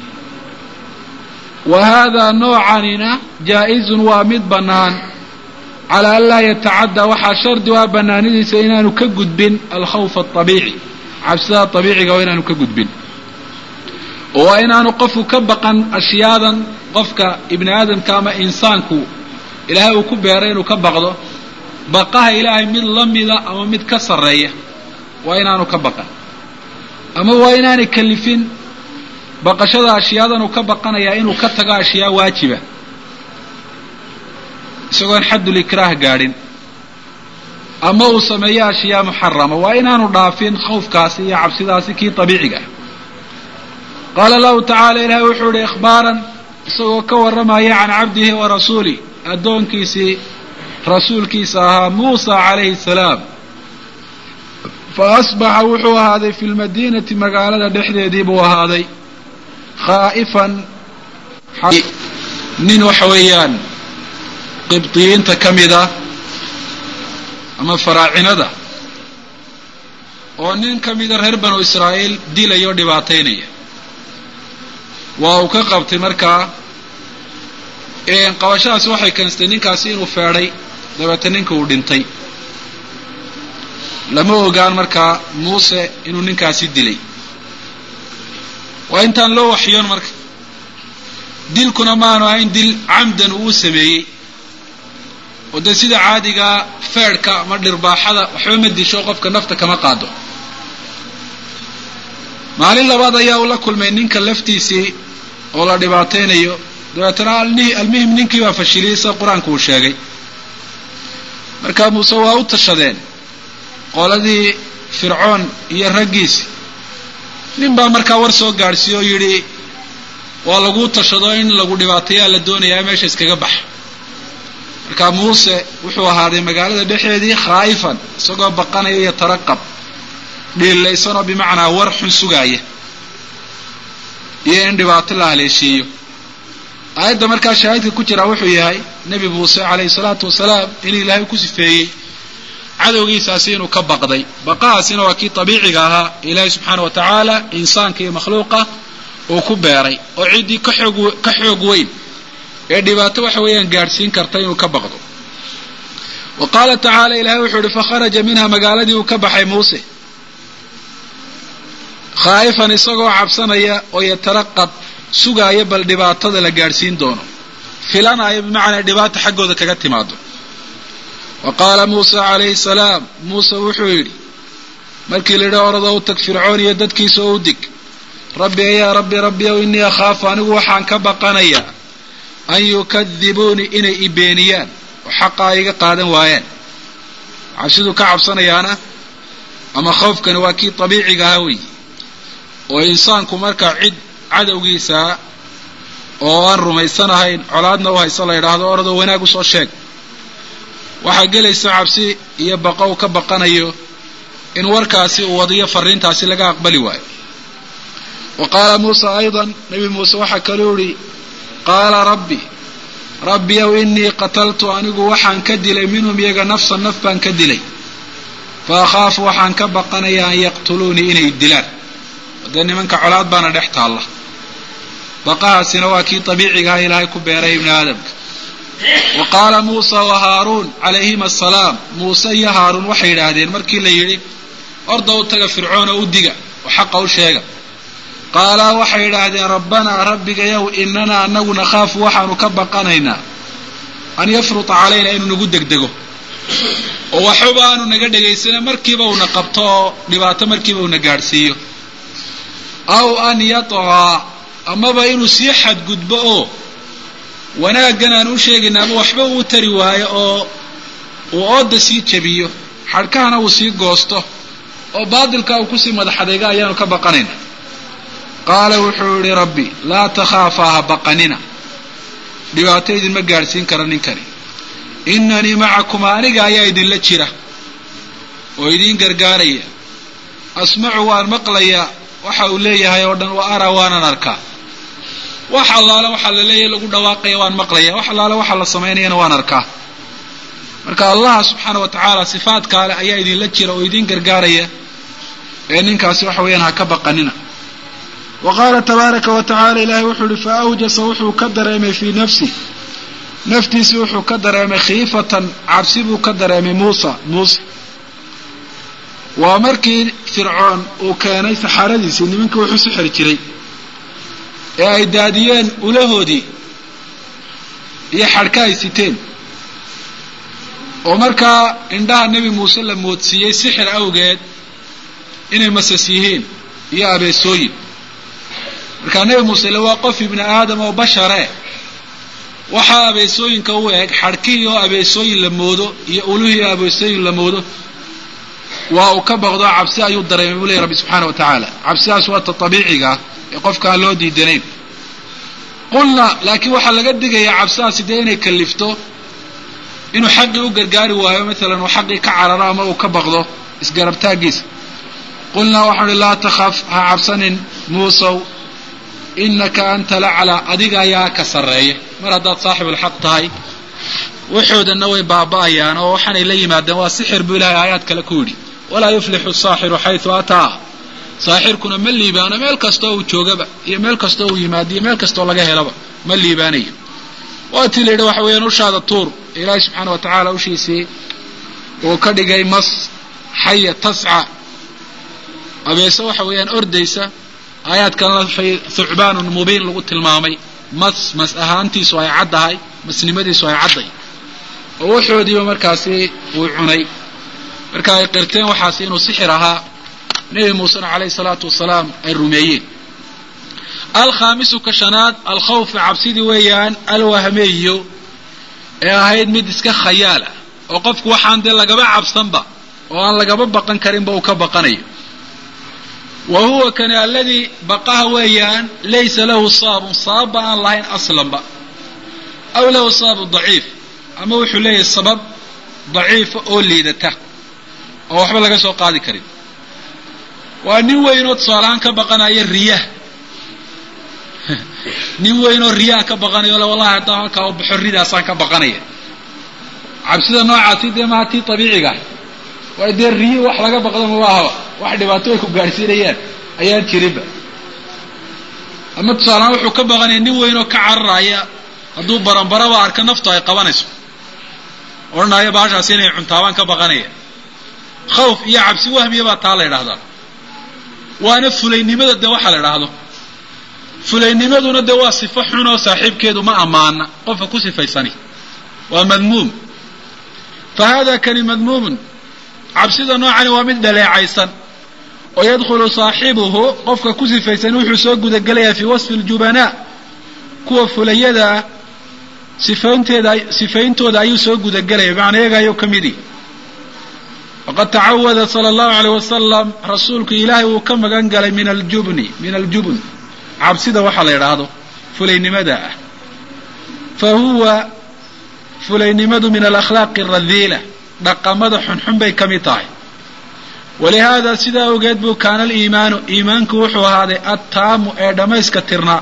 wa haadaa noocanina jaa-izun waa mid bannaan calaa an laa yatacaddaa waxaa shardi u ah bannaanidiisa inaanu ka gudbin alkhawfa alطabiici cabsida abiiciga oo inaanu ka gudbin oo waa inaanu qofku ka baqan ashyaadan qofka ibni aadamka ama insaanku ilaahay uu ku beeray inuu ka baqdo baqaha ilaahay mid la mida ama mid ka sarreeya waa inaanu ka baqan ama waa inaanay kalifin baqashada ashiyaadan uu ka baqanayaa inuu ka tago ashyaa waajiba isagoon xaddul ikraah gaadhin ama uu sameeyo ashyaa muxarama waa inaanu dhaafin khawfkaasi iyo cabsidaasi kii abiiciga ah qaala allahu tacaala ilaahay wuxuu ihi ikhbaaran isagoo ka warramaya can cabdihi wa rasuulih addoonkiisii rasuulkiisa ahaa muusa calayhi salaam fa asbaxa wuxuu ahaaday fi lmadiinati magaalada dhexdeedii buu ahaaday khaa'ifan nin waxa weeyaan qibdiyiinta ka mid ah ama faraacinada oo nin ka mida reer banu israa'iil dilaya oo dhibaataynaya waa uu ka qabtay markaa qabashadaasi waxay keensatay ninkaasi inuu feedhay dabeete ninka uu dhintay lama ogaan markaa muuse inuu ninkaasi dilay waa intaan loo waxyoon marka dilkuna maanu ahayn dil camdan uu sameeyey oo dee sida caadigaa feedhka ama dhirbaaxada waxba ma disho qofka nafta kama qaado maalin labaad ayaa uu la kulmay ninka laftiisii oo la dhibaataynayo dabeetana almuhim ninkii baa fashiliyey sida qur-aanku uu sheegay marka muuse waa u tashadeen qoladii fircoon iyo raggiisi nin baa markaa war soo gaadhsiiye oo yidhi waa laguu tashado in lagu dhibaatayaa la doonayaa meesha iskaga baxa marka muuse wuxuu ahaaday magaalada dhexeedii khaa'ifan isagoo baqanaya iyo taraqab dhiillaysanoo bimacnaa war xun sugaaya iyo in dhibaato la haleeshiiyo aayadda markaa shaahidka ku jiraa wuxuu yahay nebi muuse calayhi salaatu wasalaam in ilaahay ku sifeeyey cadowgiisaasi inuu ka baqday baqahaasina waa kii abiiciga ahaa ilaahay subxaana wa tacaala insaanka iyo makhluuqa uu ku beeray oo ciddii ka xoog ka xoog weyn ee dhibaato waxa weeyaan gaadhsiin karta inuu ka baqdo wa qaala tacaala ilahay wuxuu ihi fakharaja minha magaaladii uu ka baxay muuse khaa'ifan isagoo cabsanaya oo yataraqab sugaaya bal dhibaatada la gaadhsiin doono filanaya bimacnaa dhibaata xaggooda kaga timaado wa qaala muusa calayhi salaam muuse wuxuu yidhi markii la yidhi orada u tag fircoon iyo dadkiisa oo u dig rabbi ayaa rabbi rabbi ow innii akhaafu anigu waxaan ka baqanayaa an yukadibuunii inay i beeniyaan oo xaqaa iga qaadan waayaan cabsiduu ka cabsanayaana ama khawfkani waa kii abiiciga ahaa weyi oo insaanku markaa cid cadowgiisaa oo aan rumaysanahayn colaadna u hayso la yidhaahdo oradoo wanaag usoo sheeg waxaa gelaysa cabsi iyo baqo u ka baqanayo in warkaasi uu wadiyo fariintaasi laga aqbali waayo wa qaala muusa aydan nebi muuse waxaa kaluu idhi qaala rabbi rabbi ow innii qataltu anigu waxaan ka dilay minhum iyaga nafsan naf baan ka dilay fa akhaafu waxaan ka baqanayaa an yaqtuluunii inay dilaan dee nimanka colaad baana dhex taalla baqahaasina waa kii abiicigaha ilaahay ku beeray ibni aadamka wa qaala muusa wa haaruun calayhima asalaam muuse iyo haaruun waxay yidhaahdeen markii la yidhi orda u taga fircoon oo u diga oo xaqa u sheega qaalaa waxay yidhaahdeen rabbanaa rabbigayow inanaa anagu nakhaafu waxaanu ka baqanaynaa an yafruta calayna inuu nagu degdego oo waxba aanu naga dhegaysana markiiba uuna qabto oo dhibaato markiiba uuna gaadhsiiyo aw an yatqaa amaba inuu sii xadgudbo oo wanaaggan aan u sheegayna ama waxba uu tari waayo oo uu ooda sii jabiyo xadhkahana uu sii goosto oo baadilka uu kusii madaxadayga ayaanu ka baqanayna qaala wuxuu yihi rabbi laa takhaafaa ha baqanina dhibaato idinma gaadhsiin kara ninkani inanii macakuma aniga ayaa idinla jira oo idiin gargaaraya asmacu waan maqlayaa waxa uu leeyahay oo dhan wa araa waanan arkaa wax allaale waxaa la leeyahay lagu dhawaaqaya waan maqlaya wax allaale waxaa la samaynayana waan arkaa marka allaha subxaana wa tacaala sifaadkaale ayaa idinla jira oo idiin gargaaraya ee ninkaasi waxa weeyaan ha ka baqanina wa qaala tabaaraka wa tacala ilaahay wuxuu ihi fa awjasa wuxuu ka dareemay fii nafsi naftiisii wuxuu ka dareemay khiifatan cabsi buu ka dareemay muusa muuse waa markii fircoon uu keenay saxaaradiisii nimankii wuxuu sixiri jiray ee ay daadiyeen ulahoodii iyo xadhka ay siteen oo markaa indhaha nebi muuse la moodsiiyey sixir awgeed inay masas yihiin iyo abeesooyin markaa nebi muuse le waa qof ibni aadam oo bashare waxaa abeesooyinka u eg xadhkihii oo abeesooyin la moodo iyo ulihii oo abeesooyin la moodo waa uu ka baqdo cabsi ayuu dareemay buu leeyay rabbi subxaana wa tacaala cabsidaas waa ta abiiciga ah ee qofka aan loo diidanayn qulna laakiin waxaa laga digayaa cabsidaasi dee inay kalifto inuu xaqii u gargaari waayo maalan uu xaqii ka cararo ama uu ka baqdo isgarabtaagiisa qulnaa waxaan uhi laa takhaf ha cabsanin muusow inaka anta laclaa adiga ayaa ka sarreeya mar haddaad saaxibulxaq tahay waxoodanna way baaba'ayaan oo waxaanay la yimaadeen waa sixir buu ilahay aayaad kale ku yidhi walaa yuflixu saaxiru xaytu ataa saaxirkuna ma liibaano meel kastoo uu joogaba iyo meel kastoo uu yimaado iyo meel kastoo laga helaba ma liibaanayo waa tii la yidhi waxa weeyaan ushaada tuur ilaahay subxaana wa tacaala ushiisii uu ka dhigay mas xaya tasca abeese waxa weeyaan ordaysa aayaadkanla thucbaanun mubiin lagu tilmaamay mas mas ahaantiisu ay caddahay masnimadiisu ay cadday oo waxoodiiba markaasi uu cunay marka ay qirteen waxaasi inuu sixir ahaa nebi muusena calayhi salaatu wasalaam ay rumeeyeen alkhaamisu ka shanaad alkhawfu cabsidii weeyaan alwahmeeyo ee ahayd mid iska khayaal ah oo qofku waxaan dee lagaba cabsanba oo aan lagaba baqan karinba uu ka baqanayo wa huwa kani aladii baqaha weeyaan laysa lahu saabun sababba aan lahayn aslanba aw lahu sababun daciif ama wuxuu leeyahay sabab daciifa oo liidata oo waxba laga soo qaadi karin waa nin weynoo tusaalahaan ka baqanaya riyah nin weynoo riyaha ka baqanayo le wallahi haddaan halkaa u baxo ridaasaan ka baqanaya cabsida noocaasi dee maha tii abiiciga ah waay dee riyi wax laga baqdo maba ahaba wax dhibaato ay ku gaadhsiinayaan ayaan jirinba ama tusaalahaan wuxuu ka baqanaya nin weynoo ka cararaya hadduu baranbaraba arka naftu ay qabanayso odhanaya baashaasi inay cuntaabaan ka baqanaya khawf iyo cabsi wahmiya baa taa la ydhahdaa waana fulaynimada dee waxa la idhaahdo fulaynimaduna dee waa sifo xun oo saaxiibkeedu ma ammaana qofka ku sifaysani waa madmuum fa hada kani madmuumun cabsida noocani waa mid dhaleecaysan oo yadkhulu saaxibuhu qofka ku sifaysan wuxuu soo gudagelayaa fii wasfi aljubanaa kuwa fulayada ah sifaynteeda sifayntooda ayuu soo gudagelaya macnaa iyaga ayuu ka midi waqad tacawada sala allahu aleyh wasalam rasuulku ilaahay wuu ka magan galay min aljubni min aljubn cabsida waxaa la yidhaahdo fulaynimada ah fa huwa fulaynimadu min alakhlaaqi aradiila dhaqamada xunxun bay ka mid tahay walihaada sidaa ogeed buu kaana aliimaanu iimaanku wuxuu ahaaday attaamu ee dhammayska tirnaa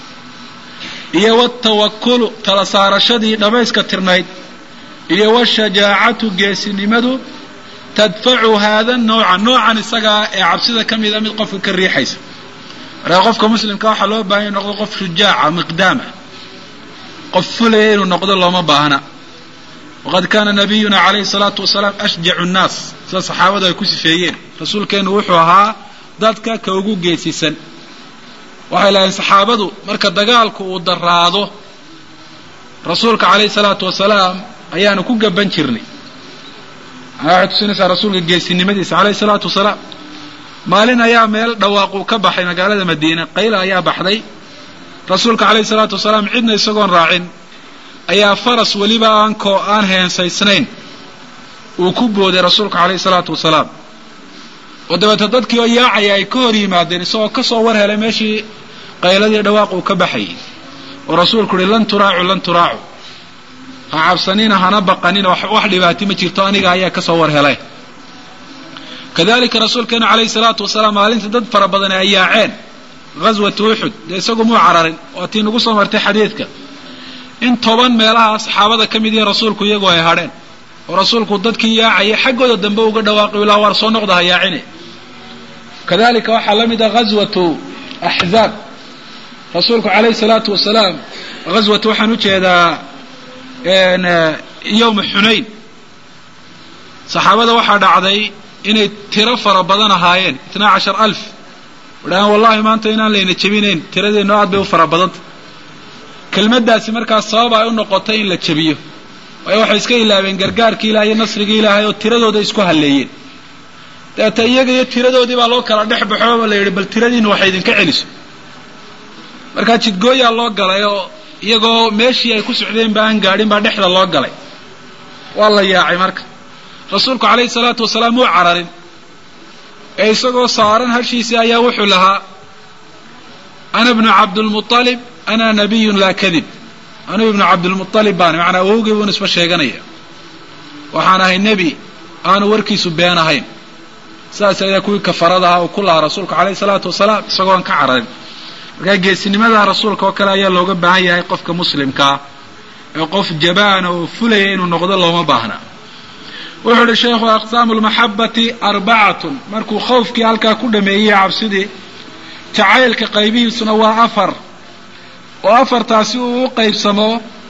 iyo watawakulu tala saarashadii dhammayska tirnayd iyo washajaacatu geesinimadu tadfacu haada nooca noocan isagaa ee cabsida ka mida mid qofka ka riixaysa markaa qofka muslimka waxaa loo baahanya inu noqdo qof shujaaca miqdaama qof fulaya inuu noqdo looma baahna waqad kaana nabiyuna calayhi salaatu wasalaam ashjacu nnaas sida saxaabadu ay ku sifeeyeen rasuulkeennu wuxuu ahaa dadka ka ugu geesisan waxay lahayn saxaabadu marka dagaalku uu daraado rasuulka calayhi salaatu wasalaam ayaanu ku gaban jirnay manaa waxay tusinaysaa rasuulka geesinimadiisa calayhi salaatu wasalaam maalin ayaa meel dhawaaquu ka baxay magaalada madiina qayla ayaa baxday rasuulka calayhi salaatu wasalaam cidna isagoon raacin ayaa faras weliba aan koo aan heensaysnayn uu ku booday rasuulka calayhi salaatu wasalaam oo dabeeta dadkii oo yaacaya ay ka hor yimaadeen isagoo ka soo war helay meeshii qayladii dhawaaq uu ka baxayay oo rasuulku uhi lan turaacu lan turaacu ha cabsanina hana baqanina wax dhibaati ma jirto aniga ayaa ka soo war helay kadalika rasuulkeenu calayhi salaatu wasalaam maalinta dad fara badan ay yaaceen ghaswatu uxud dee isagu muu cararin waa tii nagu soo martay xadiidka in toban meelaha saxaabada ka mid yihiin rasuulku iyagoo ay hadheen oo rasuulku dadkii yaacayay xaggooda dambe uga dhawaaqi ilaa waar soo noqda ha yaacine kadalika waxaa la mid ah ghaswatu axzaab rasuulku calayhi salaatu wasalaam ghaswatu waxaan u jeedaa yowma xunayn saxaabada waxaa dhacday inay tiro fara badan ahaayeen itnaa cashar alf wadhahaan wallahi maanta inaan layna jebinayn tiradeennu aad bay u fara badanta kelmaddaasi markaas sabab ay u noqotay in la jebiyo waayo waxay iska ilaabeen gargaarkii ilahay iyo nasrigii ilaahay oo tiradooda isku halleeyeen dabeeta iyaga iyo tiradoodii baa loo kala dhex baxo la yidhi bal tiradiinu waxay idinka celiso markaa jidgooyaa loo galay oo iyagoo meeshii ay ku socdeen ba aan gaadhin baa dhexda loo galay waa la yaacay marka rasuulku calayhi salaatu wasalaam wuu cararin ee isagoo saaran hashiisii ayaa wuxuu lahaa ana bnu cabdilmualib ana nabiyun laa kadib anugu ibnu cabdilmualib baan macanaa awowgii buun isba sheeganaya waxaan ahay nebi aanu warkiisu been ahayn sidaas ayaa kuwii kafaradaha uu ku lahaa rasuulka calayhi salaatu wasalaam isagoon ka cararin markaa geesinimada rasuulka oo kale ayaa looga baahan yahay qofka muslimkaa ee qof jabaana oo fulaya inuu noqdo looma baahna wuxuu uhi sheekhu aqsaamu lmaxabati arbacatun markuu khawfkii halkaa ku dhameeyey cabsidii jacaylka qaybihiisuna waa afar oo afartaasi uu u qaybsamo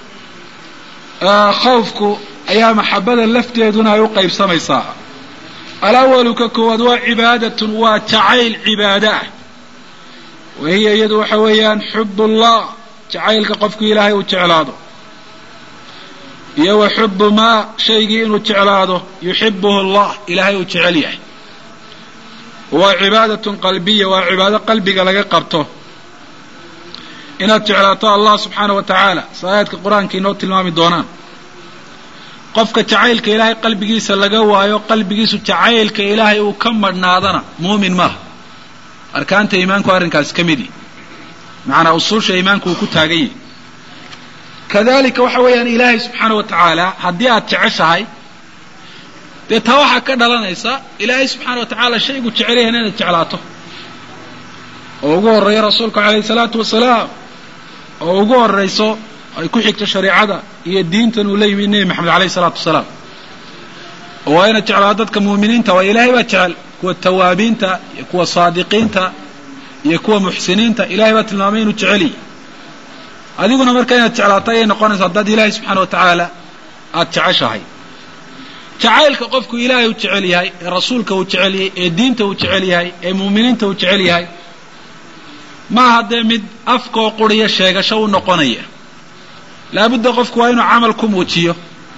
khawfku ayaa maxabada lafteeduna ay u qaybsamaysaa alawalu ka koowaad waa cibaadatun waa jacayl cibaado ah wa hiya iyadu waxa weeyaan xub ullah jacaylka qofku ilaahay uu jeclaado iyo wa xubu maa shaygii inuu jeclaado yuxibuhu allah ilaahay uu jecel yahay waa cibaadatun qalbiya waa cibaado qalbiga laga qabto inaad jeclaato allah subxaana wa tacaala saayaadka qur-aanka inoo tilmaami doonaan qofka jacaylka ilaahay qalbigiisa laga waayo qalbigiisu jacaylka ilaahay uu ka madhnaadana muumin maaha arkaanta iimaanku arrinkaasi ka midi macanaa usuusha iimaanku uu ku taagan yahay kadalika waxa weeyaan ilaahay subxaana wa tacaala haddii aad jeceshahay dee taa waxaa ka dhalanaysa ilaahay subxaana wa tacaala shaygu jecel yahan inaad jeclaato oo ugu horreeyo rasuulku calayhi salaatu wasalaam oo ugu horrayso ay ku xigto shareicada iyo diintan uu la yimid nebi maxamed alayhi salaatu wasalaam oo waa inaad jeclaato dadka muuminiinta waa ilaahay baa jecel kuwa tawaabiinta iyo kuwa saadiqiinta iyo kuwa muxsiniinta ilahay baa tilmaamay inuu jeceliy adiguna marka inaad jeclaato ayay noqonaysa haddaad ilaahay subxaana wa tacaala aada jeceshahay jacaylka qofku ilaahay uu jecel yahay ee rasuulka uu jecel yahay ee diinta uu jecel yahay ee muuminiinta uu jecel yahay maaha dee mid afkoo quriya sheegasho u noqonaya laabudda qofku waa inuu camal ku muujiyo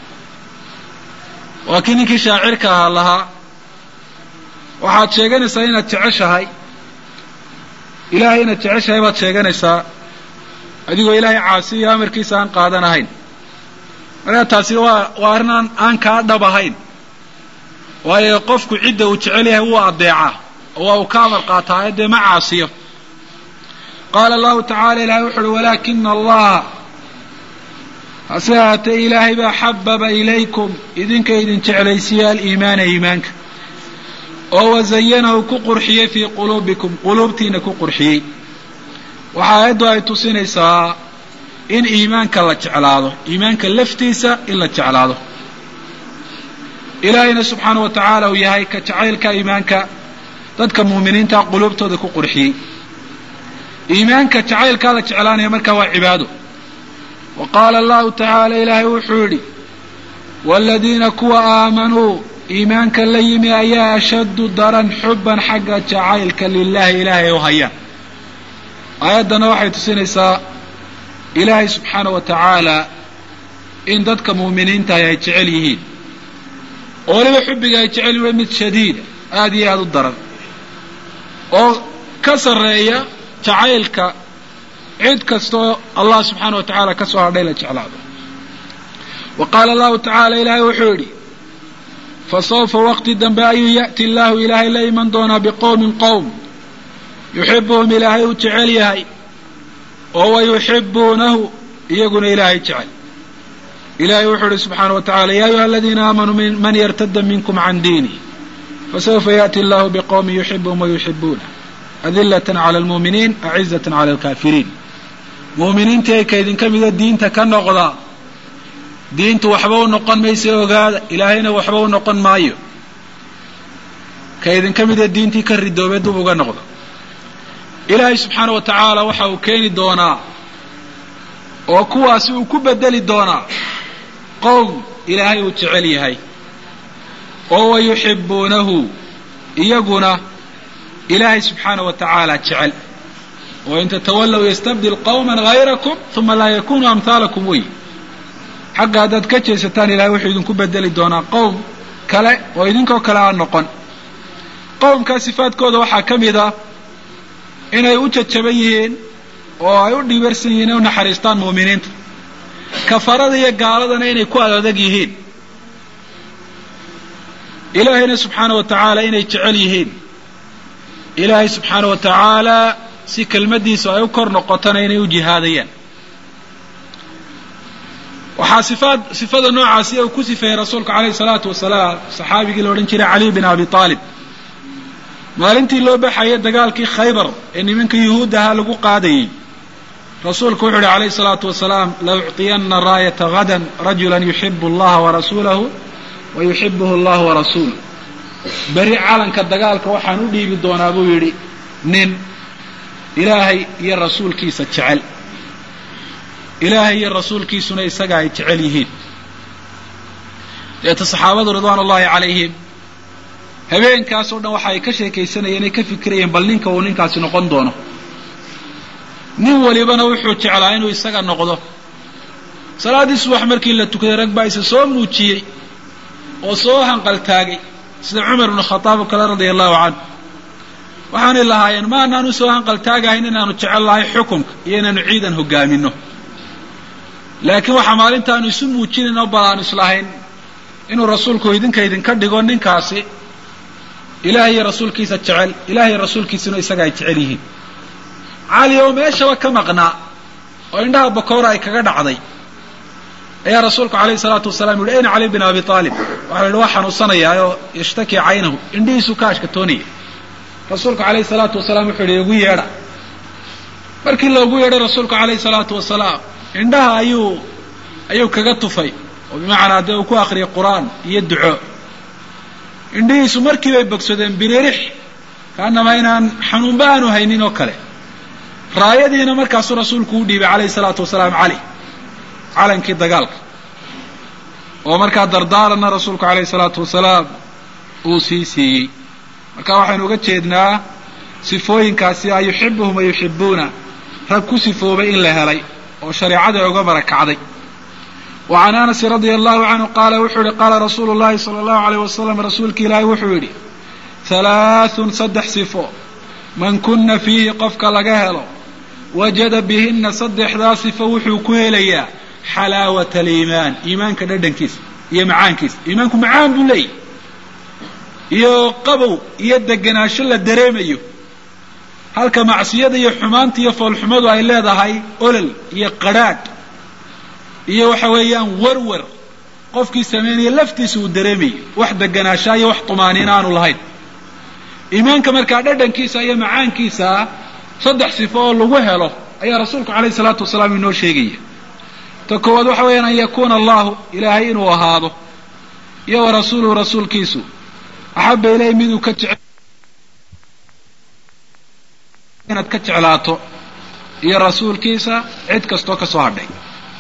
waa kii ninkii shaacirka ahaa lahaa waxaad sheeganaysaa inaad jeceshahay ilaahay inaad jeceshahay baad sheeganaysaa adigoo ilaahay caasiyo amarkiisa aan qaadanahayn markaa taasi waa waa arrin aan aan kaa dhab ahayn waayo qofku cidda uu jecel yahay wuu adeecaa oo waa uu ka amar qaataa dee ma caasiyo qaala allahu tacala ilahay wuxu uhi walaakina allaha hase ahaatee ilaahay baa xababa ilaykum idinka idin jeclaysiiye aliimaana iimaanka oo wazayanahu ku qurxiyey fii quluubikum quluubtiina ku qurxiyey waxa aayaddu ay tusinaysaa in iimaanka la jeclaado iimaanka laftiisa in la jeclaado ilaahayna subxaana wa tacaala uu yahay ka jacaylka iimaanka dadka muuminiinta quluubtooda ku qurxiyey iimaanka jacaylkaa la jeclaanaya markaa waa cibaado wa qaala allahu tacaala ilaahay wuxuu yidhi waaladiina kuwa aamanuu iimaanka la yimi ayaa ashaddu daran xubban xagga jacaylka lilahi ilaahay u hayaan aayaddana waxay tusinaysaa ilaahay subxaana wa tacaala in dadka muuminiintahi ay jecel yihiin oo weliba xubbiga ay jecel yihin mid shadiida aada iyo aada u daran oo ka sarreeya jacaylka cid kastaoo allah subxaana wa tacaala ka soo hadhay la jeclaado wa qaala allahu tacaala ilaahay wuxuu yidhi fa sawfa waqti dambe ayuu ya'ti illaahu ilaahay la iman doonaa biqowmin qowm yuxibuhum ilaahay uu jecel yahay oo wa yuxibuunahu iyaguna ilaahay jecel ilahay wuxuu ihi subxaana wa tacala ya ayuha aladiina aamanuu man yartada minkum can diinih fasawfa yaأti allahu biqowmin yuxibuhum wayuxibuunah adilatan cala almuuminiin acizatan cala alkaafiriin muuminiintii ay kaydinka mida diinta ka noqda diintu waxba u noqon maysa ogaada ilaahayna waxba u noqon maayo kaydinka mida diintii ka ridoobay dub uga noqda ilaahay subxaana wa tacaala waxa uu keeni doonaa oo kuwaasi uu ku bedeli doonaa qowm ilaahay uu jecel yahay oo wa yuxibuunahu iyaguna ilaahay subxaana wa tacaala jecel oo in tatawallow yastabdil qowma hayrakum uma laa yakunuu amhaalakum wey xagga haddaad ka jeesataan ilahay wuxuu idinku bedeli doonaa qowm kale oo idinkoo kale aan noqon qowmkaa sifaadkooda waxaa ka mid a inay u jajaban yihiin oo ay u dhiibarsan yihiin inay u naxariistaan mu'miniinta kafarada iyo gaaladana inay ku adadag yihiin ilaahayna subxaana wa tacaala inay jecel yihiin ilaahay subxaana wa tacaala si kelmaddiisu ay u kor noqotona inay u jihaadayaan waxaa sifaad sifada noocaasi uu ku sifeeyey rasuulku calayhi salaatu wasalaam saxaabigii la odhan jiray cali bin abi aalib maalintii loo baxayay dagaalkii khaybar ee nimanka yuhuud ahaa lagu qaadayey rasuulku wuxu uhi calayhi salaatu wasalaam la ucطiyana raayata gadan rajula yuxibu allaha warasuulahu wa yuxibuhu allahu warasuuluh beri calanka dagaalka waxaan u dhiibi doonaa buu yidhi nin ilaahay iyo rasuulkiisa jecel ilaahay iyo rasuulkiisuna isaga ay jecel yihiin deeta saxaabadu ridwaan ullahi calayhim habeenkaasoo dhan waxa ay ka sheekaysanayeen ay ka fikirayeen bal ninka uu ninkaasi noqon doono nin walibana wuxuu jeclaa inuu isaga noqdo salaaddii subax markii la tukaday rag baa isa soo muujiyey oo soo hanqaltaagay sida cumar ibnu khataab oo kale radia allahu canhu waxaanay lahaayeen ma anaanu soo hanqaltaagahayn inaanu jecel lahay xukunka iyo inaanu ciidan hogaamino laakiin waxaa maalintaanu isu muujinayn oo balaanu islahayn inuu rasuulku idinka idinka dhigo ninkaasi ilaah iyo rasuulkiisa jecel ilaah iyo rasuulkiisuna isaga ay jecel yihiin cali oo meeshaba ka maqnaa oo indhaha bakoora ay kaga dhacday ayaa rasuulku calayhi salaatu wasalaam yihi ayna cali bin abi aalib waxa la yidhi waa xanuunsanayaa oo yashtaki caynahu indhihiisu ka ashkatoonaya rasuulku calayhi salaatu wasalaam wuxuu yidhi igu yeedha markii loogu yeedhay rasuulku calayhi salaatu wasalaam indhaha ayuu ayuu kaga tufay oo bimacnaa dee uu ku akriyay qur-aan iyo duco indhihiisu markii bay bogsadeen biririx kaanama inaan xanuunba aanu haynin oo kale raayadiina markaasuu rasuulku u dhiibay calayhi salaatu wasalaam cali calankii dagaalka oo markaa dardaaranna rasuulku calayhi salaatu wasalaam uu sii siiyey marka waxaynu uga jeednaa sifooyinkaasi a yuxibuhum wa yuxibuuna rag ku sifoobay in la helay oo shareecada uga barakacday wa can anasin radia allahu canhu qaala wuxuu yihi qaala rasuulu llahi sala allahu alayh wasalam rasuulki ilaahi wuxuu yidhi halaathun saddex sifo man kuna fiihi qofka laga helo wajada bihinna saddexdaa sifo wuxuu ku helayaa xalaawata aliimaan iimaanka dhadhankiisa iyo macaankiisa iimaanku macaan buu leeyahy iyo qabow iyo degenaansho la dareemayo halka macsiyada iyo xumaanta iyo foolxumadu ay leedahay olol iyo qadrhaadh iyo waxa weeyaan warwar qofkii samaynaya laftiisa uu dareemayo wax degenaanshaa iyo wax tumaaniina aanu lahayn iimaanka markaa dhadhankiisa iyo macaankiisa saddex sifo oo lagu helo ayaa rasuulku calayhi salaatu wasalaam inoo sheegaya ta koowaad waxa weeyaan an yakuuna allahu ilaahay inuu ahaado iyo wa rasuuluhu rasuulkiisu axaba ilayhi miduu ka jece inaad ka jeclaato iyo rasuulkiisa cid kastoo ka soo hadhay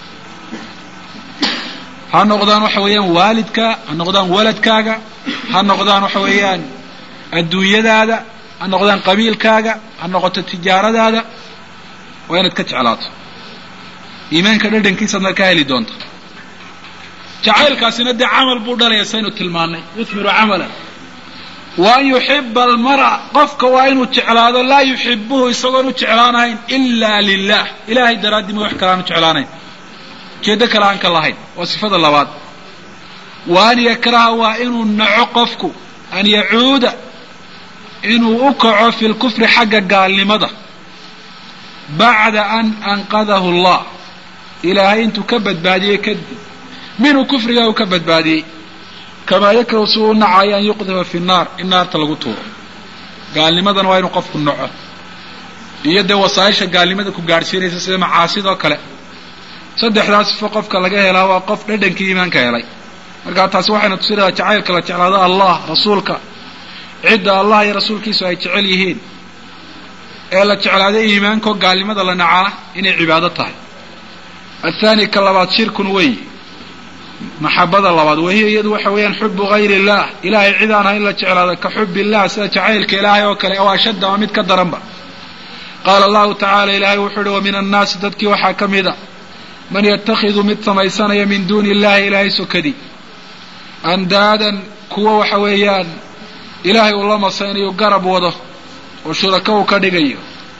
ha noqdaan waxa weeyaan waalidka ha noqdaan waladkaaga ha noqdaan waxa weeyaan adduunyadaada ha noqdaan qabiilkaaga ha noqoto tijaaradaada waa inaad ka jeclaato iimaanka dhadhankiisaad markaa heli doonta jacaylkaasina dee camal buu dhalaya saynu tilmaannay yuthmiru camalan wa an yuxiba almar'a qofka waa inuu jeclaado laa yuxibuhu isagoon u jeclaanahayn ilaa lilah ilahay daraaddii ma wax kale aan u jeclaanayn ujeeddo kale aan ka lahayn waa sifada labaad wa an yakraha waa inuu naco qofku an yacuuda inuu u kaco fi lkufri xagga gaalnimada bacda an anqadahu allah ilaahay intuu ka badbaadiyey kadib minhu kufrigaa uu ka badbaadiyey kamaa yakrahu si uu u nacayo an yuqdafa fi nnaar in naarta lagu tuuro gaalnimadana waa inuu qofku naco iyo dee wasaaisha gaalnimada ku gaadhsiinaysa sida macaasidoo kale saddexdaa sifo qofka laga helaa waa qof dhadhankii iimaanka helay markaa taasi waxayna tusinaysaa jacaylka la jeclaado allah rasuulka cidda allah iyo rasuulkiisu ay jecel yihiin ee la jeclaaday iimaanko gaalnimada la nacaa inay cibaado tahay athaani ka labaad shirkun wey maxabada labaad wahiya iyadu waxa weeyaan xubu gayr illah ilahay cid aan ahayn la jeclaado ka xub illah sida jacaylka ilaahay oo kale oo ashadda waa mid ka daranba qaala allahu tacaala ilaahay wuxuu uhi wa min annaasi dadkii waxaa ka mida man yatakhidu mid samaysanaya min duuni illahi ilaahay sokadii andaadan kuwa waxa weeyaan ilaahay uu la masaynayo garab wado oo shurako uu ka dhigayo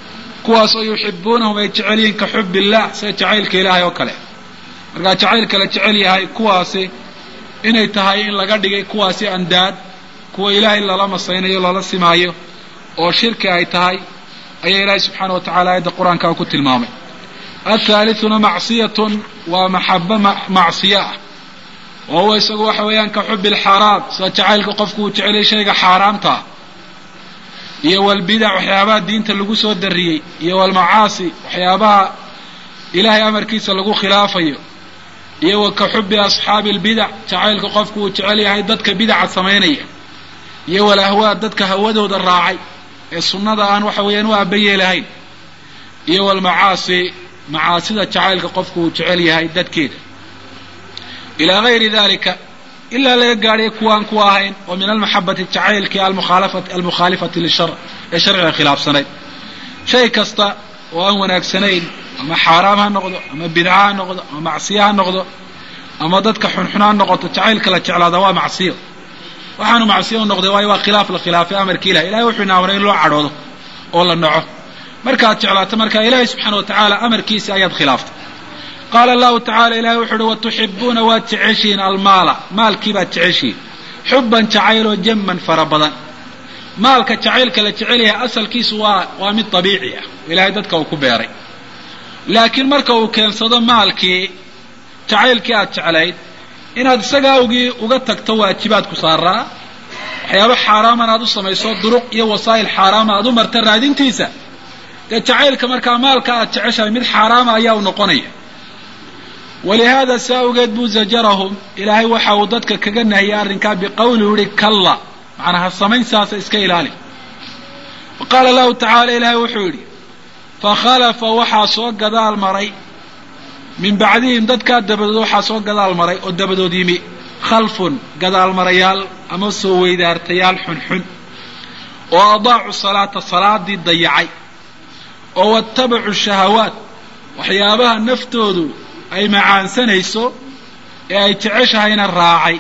kuwaasoo yuxibuunahum ay jecel yihiin ka xub illah sida jacaylka ilaahay oo kale markaa jacaylka la jecel yahay kuwaasi inay tahay in laga dhigay kuwaasi andaad kuwa ilaahay lala masaynayo lala simaayo oo shirki ay tahay ayaa ilaahay subxaana wa tacala aayadda qur-aanka ku tilmaamay athaalithuna macsiyatun waa maxaba macsiyo ah oo huwa isagu waxa weeyaan ka xubi alxaaraam sida jacaylka qofku uu jeceliyay shayga xaaraamtaa iyo walbidac waxyaabaha diinta lagu soo dariyey iyo walmacaasi waxyaabaha ilaahay amarkiisa lagu khilaafayo iyo wa ka xubi asxaabi albidac jacaylka qofku uu jecel yahay dadka bidaca samaynaya iyo walahwaa dadka hawadooda raacay ee sunnada aan waxa weeyaan u aabayeelahayn iyo walmacaasi macaasida jacaylka qofku uu jecel yahay dadkeeda ilaa gayri dalika ilaa laga gaadhay kuwaan ku ahayn oo min almaxabati jacaylkii almukhaalifati lishar ee sharciga khilaafsanayd shay kasta oo aan wanaagsanayn ama xaaraam ha noqdo ama bidca ha noqdo ama macsiyo ha noqdo ama dadka xunxun ha noqoto jacaylka la jeclaada waa macsiyo waxaanu macsiyo u noqday waayo waa khilaaf la khilaafay amarki ilahi ilahay wuxuu ina amray in loo cadhoodo oo la naco markaad jeclaato marka ilaahay subxaana wa tacaala amarkiisa ayaad khilaaftay qaala allahu tacala ilahay wuxu uhi watuxibuuna waad jeceshihiin almaala maalkii baad jeceshihiin xubban jacayloo jamman fara badan maalka jacaylka la jecel yahay asalkiisu waa waa mid dabiici ah ilahay dadka uu ku beeray laakiin marka uu keensado maalkii jacaylkii aad jeclayd inaad isaga awgii uga tagto waajibaad ku saaraa waxyaaba xaaraaman aad u samayso duruq iyo wasaa'il xaaraama aad u marta raadintiisa dee jacaylka markaa maalka aad jeceshahay mid xaaraama ayaa u noqonaya walihaada si awgeed buu zajarahum ilaahay waxa uu dadka kaga nahiyay arrinkaa biqawlihi uhi kalla macnaha samayn saasa iska ilaali wa qaala lahu tacaala ilaahay wuxuu yidhi fakhalafa waxaa soo gadaal maray min bacdihim dadkaa dabadood waxaa soo gadaal maray oo dabadood yimi khalfun gadaalmarayaal ama soo weydaartayaal xunxun oo adaacu salaata salaadii dayacay oo wattabacu shahawaat waxyaabaha naftoodu ay macaansanayso ee ay jeceshahayna raacay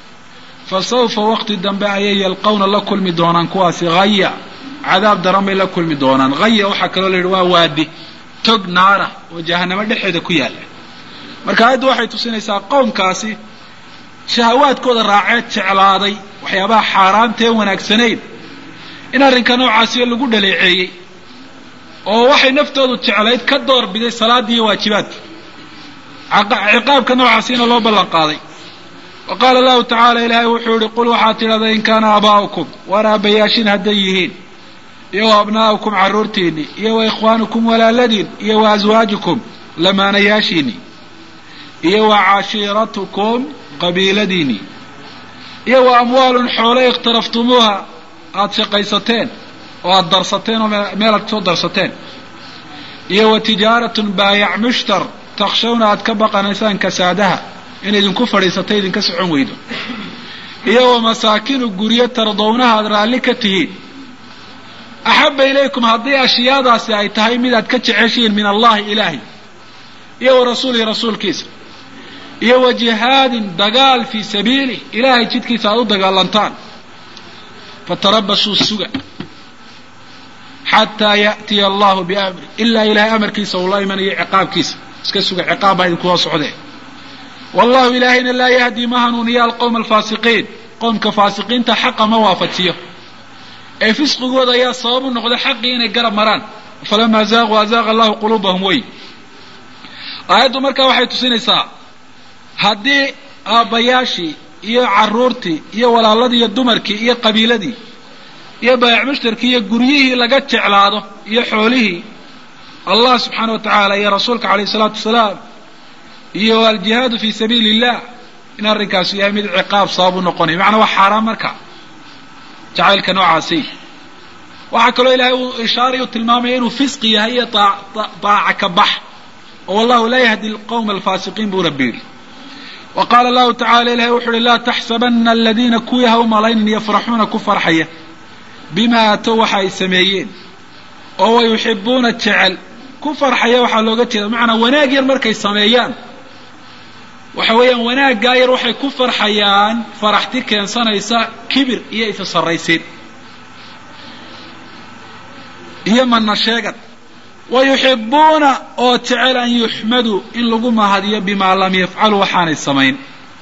fa sawfa waqti dambe ayay yalqawna la kulmi doonaan kuwaasi haya cadaab daran bay la kulmi doonaan haya waxaa kaloo la yidhi waa waadi tog naara oo jahanamo dhexeeda ku yaalla marka aayaddu waxay tusinaysaa qowmkaasi shahawaadkooda raaceed jeclaaday waxyaabaha xaaraamtae wanaagsanayn in arrinka noocaasiyo lagu dhaleeceeyey oo waxay naftoodu jeclayd ka door biday salaaddii iyo waajibaadkii ciqaabka noocaasiina loo ballan qaaday wa qaala allahu tacaala ilaahay wuxuu yihi qul waxaad tidhahdaa in kaana aabaa'ukum waar aabbayaashin hadday yihiin iyo wa abnaa'ukum carruurtiinni iyo wa ikhwaanukum walaaladiin iyo wa aswaajukum lamaanayaashiinni iyo wa cashiiratukum qabiiladiinni iyo wa amwaalun xoole ikhtaraftumuuha aada shaqaysateen oo aada darsateen oo meel aad soo darsateen iyo wa tijaaratun baayac mushtar takshawna aad ka baqanaysaan kasaadaha in idinku fadhiisata idinka socon weydo iyo wa masaakinu guryo tardownaha aad raalli ka tihiin axabba ilaykum haddii ashyaadaasi ay tahay mid aad ka jeceshihiin min allahi ilaahi iyo wa rasuulihi rasuulkiisa iyo wa jihaadin dagaal fii sabiilih ilaahay jidkiisa aad u dagaalantaan fatarabasuu suga xataa ya'tiya allahu biamri ilaa ilahay amarkiisa uu la imanayo ciqaabkiisa iska suga ciqaab baa idinkuwa socdee wallahu ilaahayna laa yahdii ma hanuuniya alqowma alfaasiqiin qowmka faasiqiinta xaqa ma waafajiyo ee fisqigooda ayaa sabab u noqda xaqii inay garab maraan falamaa zaaquu azaaqa allahu quluubahum wey aayaddu markaa waxay tusinaysaa haddii aabbayaashii iyo carruurtii iyo walaaladii iyo dumarkii iyo qabiiladii iyo baayac mushtarkii iyo guryihii laga jeclaado iyo xoolihii allah subxaana wa tacaala iyo rasuulka calayhi isalaatu wasalaam iyo aljihaadu fii sabiili illah in arrinkaasu yahay mid ciqaab sabab u noqonaya macnaa waa xaaraan marka jacaylka noocaasi waxaa kaloo ilaahay uu ishaaray u tilmaamaya inuu fisqi yahay iyo daaca ka bax oo wallahu laa yahdi alqowma alfaasiqiin buu rabbi yidhi wa qaala allahu tacala ilahay wuxu uhi laa taxsabana aladiina kuwii ha u malaynin yafraxuuna ku farxaya bima atow waxa ay sameeyeen oo wa yuxibuuna jecel ku farxaya waxaa looga jeeda macanaa wanaag yar markay sameeyaan waxa weeyaan wanaaggaa yar waxay ku farxayaan faraxti keensanaysa kibir iyo isa sarraysiin iyo mana sheegad wa yuxibuuna oo jecel an yuxmaduu in lagu mahadiyo bimaa lam yafcaluu waxaanay samayn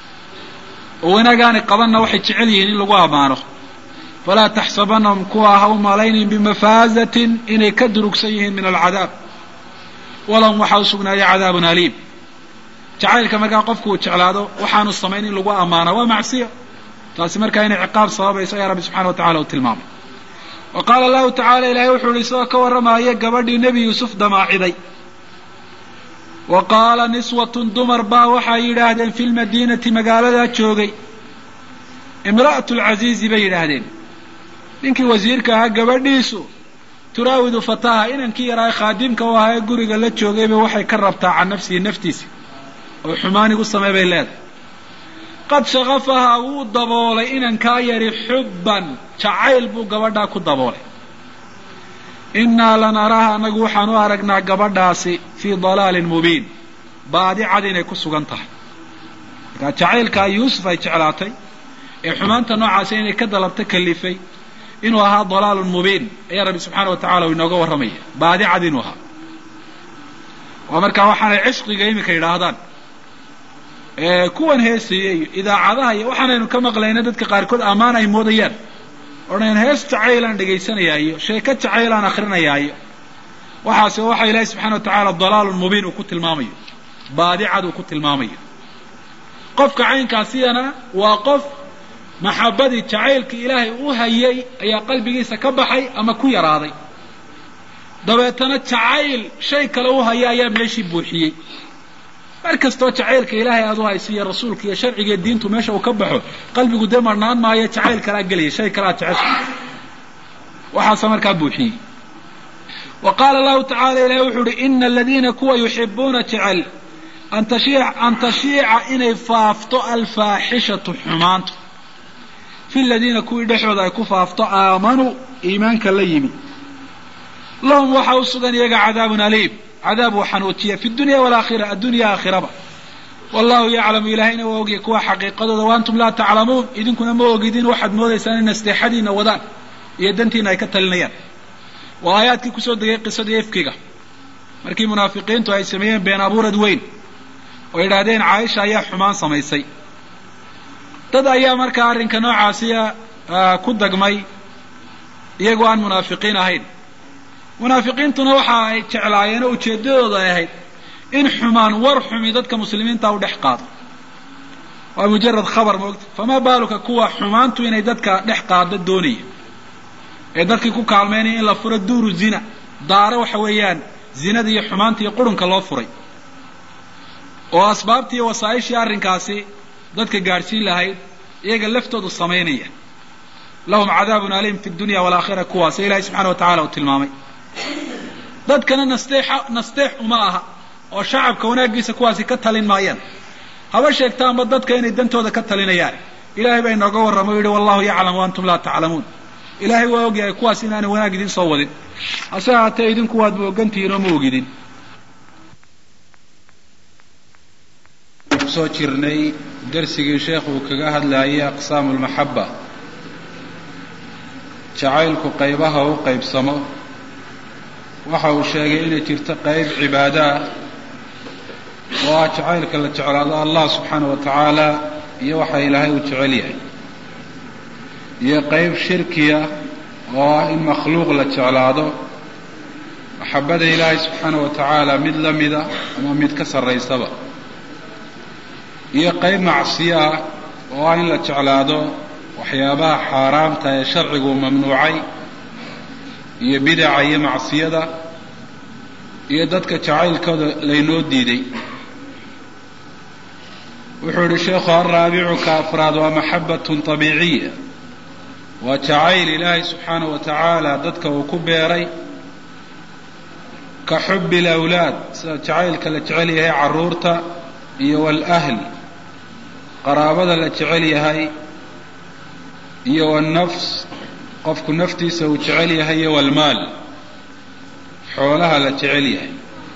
oo wanaagaanay qabanna waxay jecel yihiin in lagu ammaano falaa taxsabanahum kuwa ha u malaynin bimafaazatin inay ka durugsan yihiin min alcadaab walahum waxaa u sugnaaya cadaabun aliim jacaylka markaa qofku uu jeclaado waxaanu samayn in lagu ammaana waa macsiya taasi markaa inay ciqaab sababayso ayaa rabbi subxana wa tacala uu tilmaamay wa qaala allahu tacala ilaahay wuxuu ihi isagoo ka warramaya gabadhii nebi yuusuf damaaciday wa qaala niswatun dumar baa waxay yidhaahdeen fi lmadiinati magaaladaa joogay imra'atu lcasiizi bay yidhaahdeen ninkii wasiirka ahaa gabadhiisu turaawidu fataha inankii yaraa khaadimka u ahaa ee guriga la joogayba waxay ka rabtaa can nafsihi naftiisa oo xumaanigu samey bay leedahay qad shakafahaa wuu daboolay inankaa yari xubban jacayl buu gabadhaa ku daboolay innaa lanaraha annagu waxaan u aragnaa gabadhaasi fii dalaalin mubiin baadi cad inay ku sugan tahay markaa jacaylkaa yuusuf ay jeclaatay ee xumaanta noocaasi inay ka dalabta kalifay inuu ahaa dalaalun mubiin ayaa rabbi subxaana wa tacala uu inooga warramaya baadi cad inuu ahaa waa markaa waxaanay cishqiga iminka yidhaahdaan kuwan heesaya iyo idaacadaha iyo waxaanaynu ka maqlayna dadka qaarkood ammaan ay moodayaan odhan hees jacaylaan dhegaysanayaa iyo sheeko jacaylaan akrinayaa iyo waxaase waxa ilaahay subxana wa tacaala dalaalun mubiin uu ku tilmaamayo baadi cad uu ku tilmaamayo qofka caynkaasiyana waa qof maxabadii jacaylkii ilaahay u hayay ayaa qalbigiisa ka baxay ama ku yaraaday dabeetana jacayl shay kale u haya ayaa meeshii buuxiyey mar kastoo jacaylka ilaahay aad u hayso iyo rasuulka iyo sharciga iyo diintu meesha uu ka baxo qalbigu dee marnaan maayo jacayl kalaa gelaya shay kalaa jecesha waxaase markaa buuxiyey wa qaala allahu tacala ilahi wuxuu uhi ina aladiina kuwa yuxibuuna jecel an tashiica inay faafto alfaaxishatu xumaantu fi ladiina kuwii dhexooda ay ku faafto aamanuu iimaanka la yimi lahum waxaa u sugan iyaga cadaabun aliim cadaab uu xanuujiya fi dunya walaakhira addunya aakhiraba wallahu yaclamu ilaahayna waa ogya kuwa xaqiiqadooda wa antum laa taclamuun idinkuna ma ogidin waxaad moodaysaan in nasteexadiina wadaan iyo dantiina ay ka talinayaan waa aayaadkii kusoo degay qisadii efkiga markii munaafiqiintu ay sameeyeen been abuurad weyn oo yidhaahdeen caaisha ayaa xumaan samaysay dad ayaa markaa arrinka noocaasiya ku dagmay iyagoo aan munaafiqiin ahayn munaafiqiintuna waxa ay jeclaayeen oo ujeeddadooda ay ahayd in xumaan war xumi dadka muslimiinta u dhex qaado waa mujarad khabar moogta famaa baaluka kuwa xumaantu inay dadka dhex qaado doonaya ee dadkii ku kaalmeynaya in la furo duuru zina daaro waxa weeyaan zinada iyo xumaanta iyo qurunka loo furay oo asbaabtii iyo wasaa'ishii arrinkaasi dadka gaadhsiin lahayd iyaga laftoodu samaynaya lahum cadaabun aliim fi dunya walaakhira kuwaasa ilahay subxana wa tacala uu tilmaamay dadkana nasteexa nasteex uma aha oo shacabka wanaaggiisa kuwaasi ka talin maayaan haba sheegtaanba dadka inay dantooda ka talinayaan ilahay baa inooga warrama o yihi wallahu yaclam wa antum laa taclamuun ilaahay waa ogyahay kuwaas inaanay wanaag idin soo wadin hase haatee idinku waadba ogantihiin oo ma ogidin kusoo jirnay darsigii sheekhu uu kaga hadlayay aqsaamu lmaxaba jacaylku qaybaha u qaybsamo waxa uu sheegay inay jirto qayb cibaado ah oo ah jacaylka la jeclaado allah subxaana wa tacaala iyo waxa ilaahay uu jecel yahay iyo qayb shirkiya oo ah in makhluuq la jeclaado maxabada ilaahay subxaana wa tacaala mid la mida ama mid ka sarraysaba iyo qayb macsiyo ah oo ah in la jeclaado waxyaabaha xaaraamta ee sharcigu mamnuucay iyo bidaca iyo macsiyada iyo dadka jacaylkooda laynoo diiday wuxuu yihi sheekhu alraabicu ka afraad waa maxabatun طabiiciya waa jacayl ilaahay subxaana wa tacaala dadka uu ku beeray ka xubi اlawlaad sida jacaylka la jecel yahay caruurta iyo wاlahl qaraabada la jecel yahay iyo wاnnafs qofku naftiisa uu jecel yahay iyo wاlmaal xoolaha la jecel yahay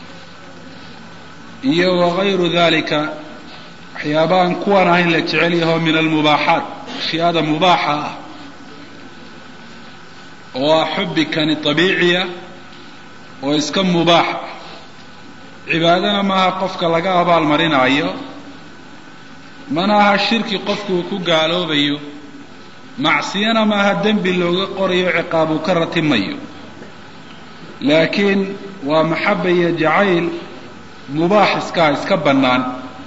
iyo wagayru dalika waxyaabahan kuwan ahayn la jecel yaho min almubaaxaat ashyaada mubaaxa ah oo ah xubi kani طabiiciya oo iska mubaax cibaadana maaha qofka laga abaalmarinaayo mana aha shirki qofku uu ku gaaloobayo macsiyana maaha dembi looga qorayo ciqaab uu ka ratimayo laakiin waa maxaba iyo jacayl mubaax iskaha iska bannaan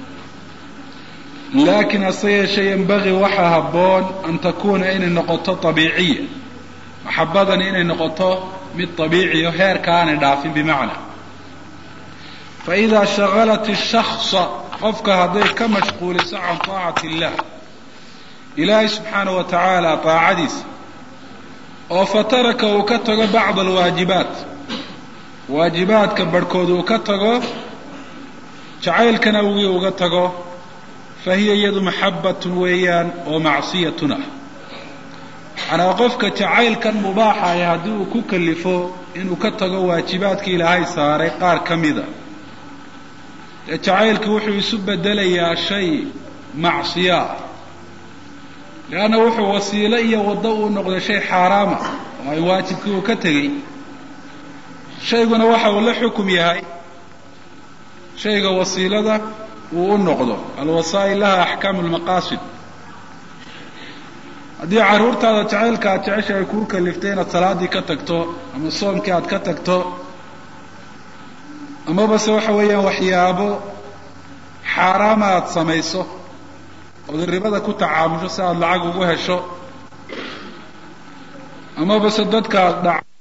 laakiin hase yeeshee yembagii waxaa habboon an takuuna inay noqoto abiiciya maxabadani inay noqoto mid abiiciyo heerka aanay dhaafin bimacna faidaa shagalat ishaksa qofka hadday ka mashquuliso can taacati illah ilaahay subxaanahu wa tacaala taacadiisa oo fataraka uu ka tago bacd alwaajibaat waajibaadka barhkood uu ka tago jacaylkana wii uga tago fa hiya iyadu maxabbatun weeyaan oo macsiyatun ah macnaa qofka jacaylkan mubaaxaya haddii uu ku kalifo inuu ka tago waajibaadka ilaahay saaray qaar ka mida dee jacaylki wuxuu isu bedelayaa shay macsiyaa leanna wuxuu wasiilo iyo waddo uu noqday shay xaaraama oo ay waajibkii uu ka tegey shayguna waxa uu la xukum yahay shayga wasiilada uu u noqdo alwasaa'il laha axkaamu lmaqaasid haddii carruurtaada jacaylka aad jecesha ay kuu kaliftay inaad salaaddii ka tagto ama soomkii aad ka tagto amaba se waxa weeyaan waxyaabo xaaraama aada samayso ood ribada ku tacaamusho si aada lacag ugu hesho amaba se dadka aad dhac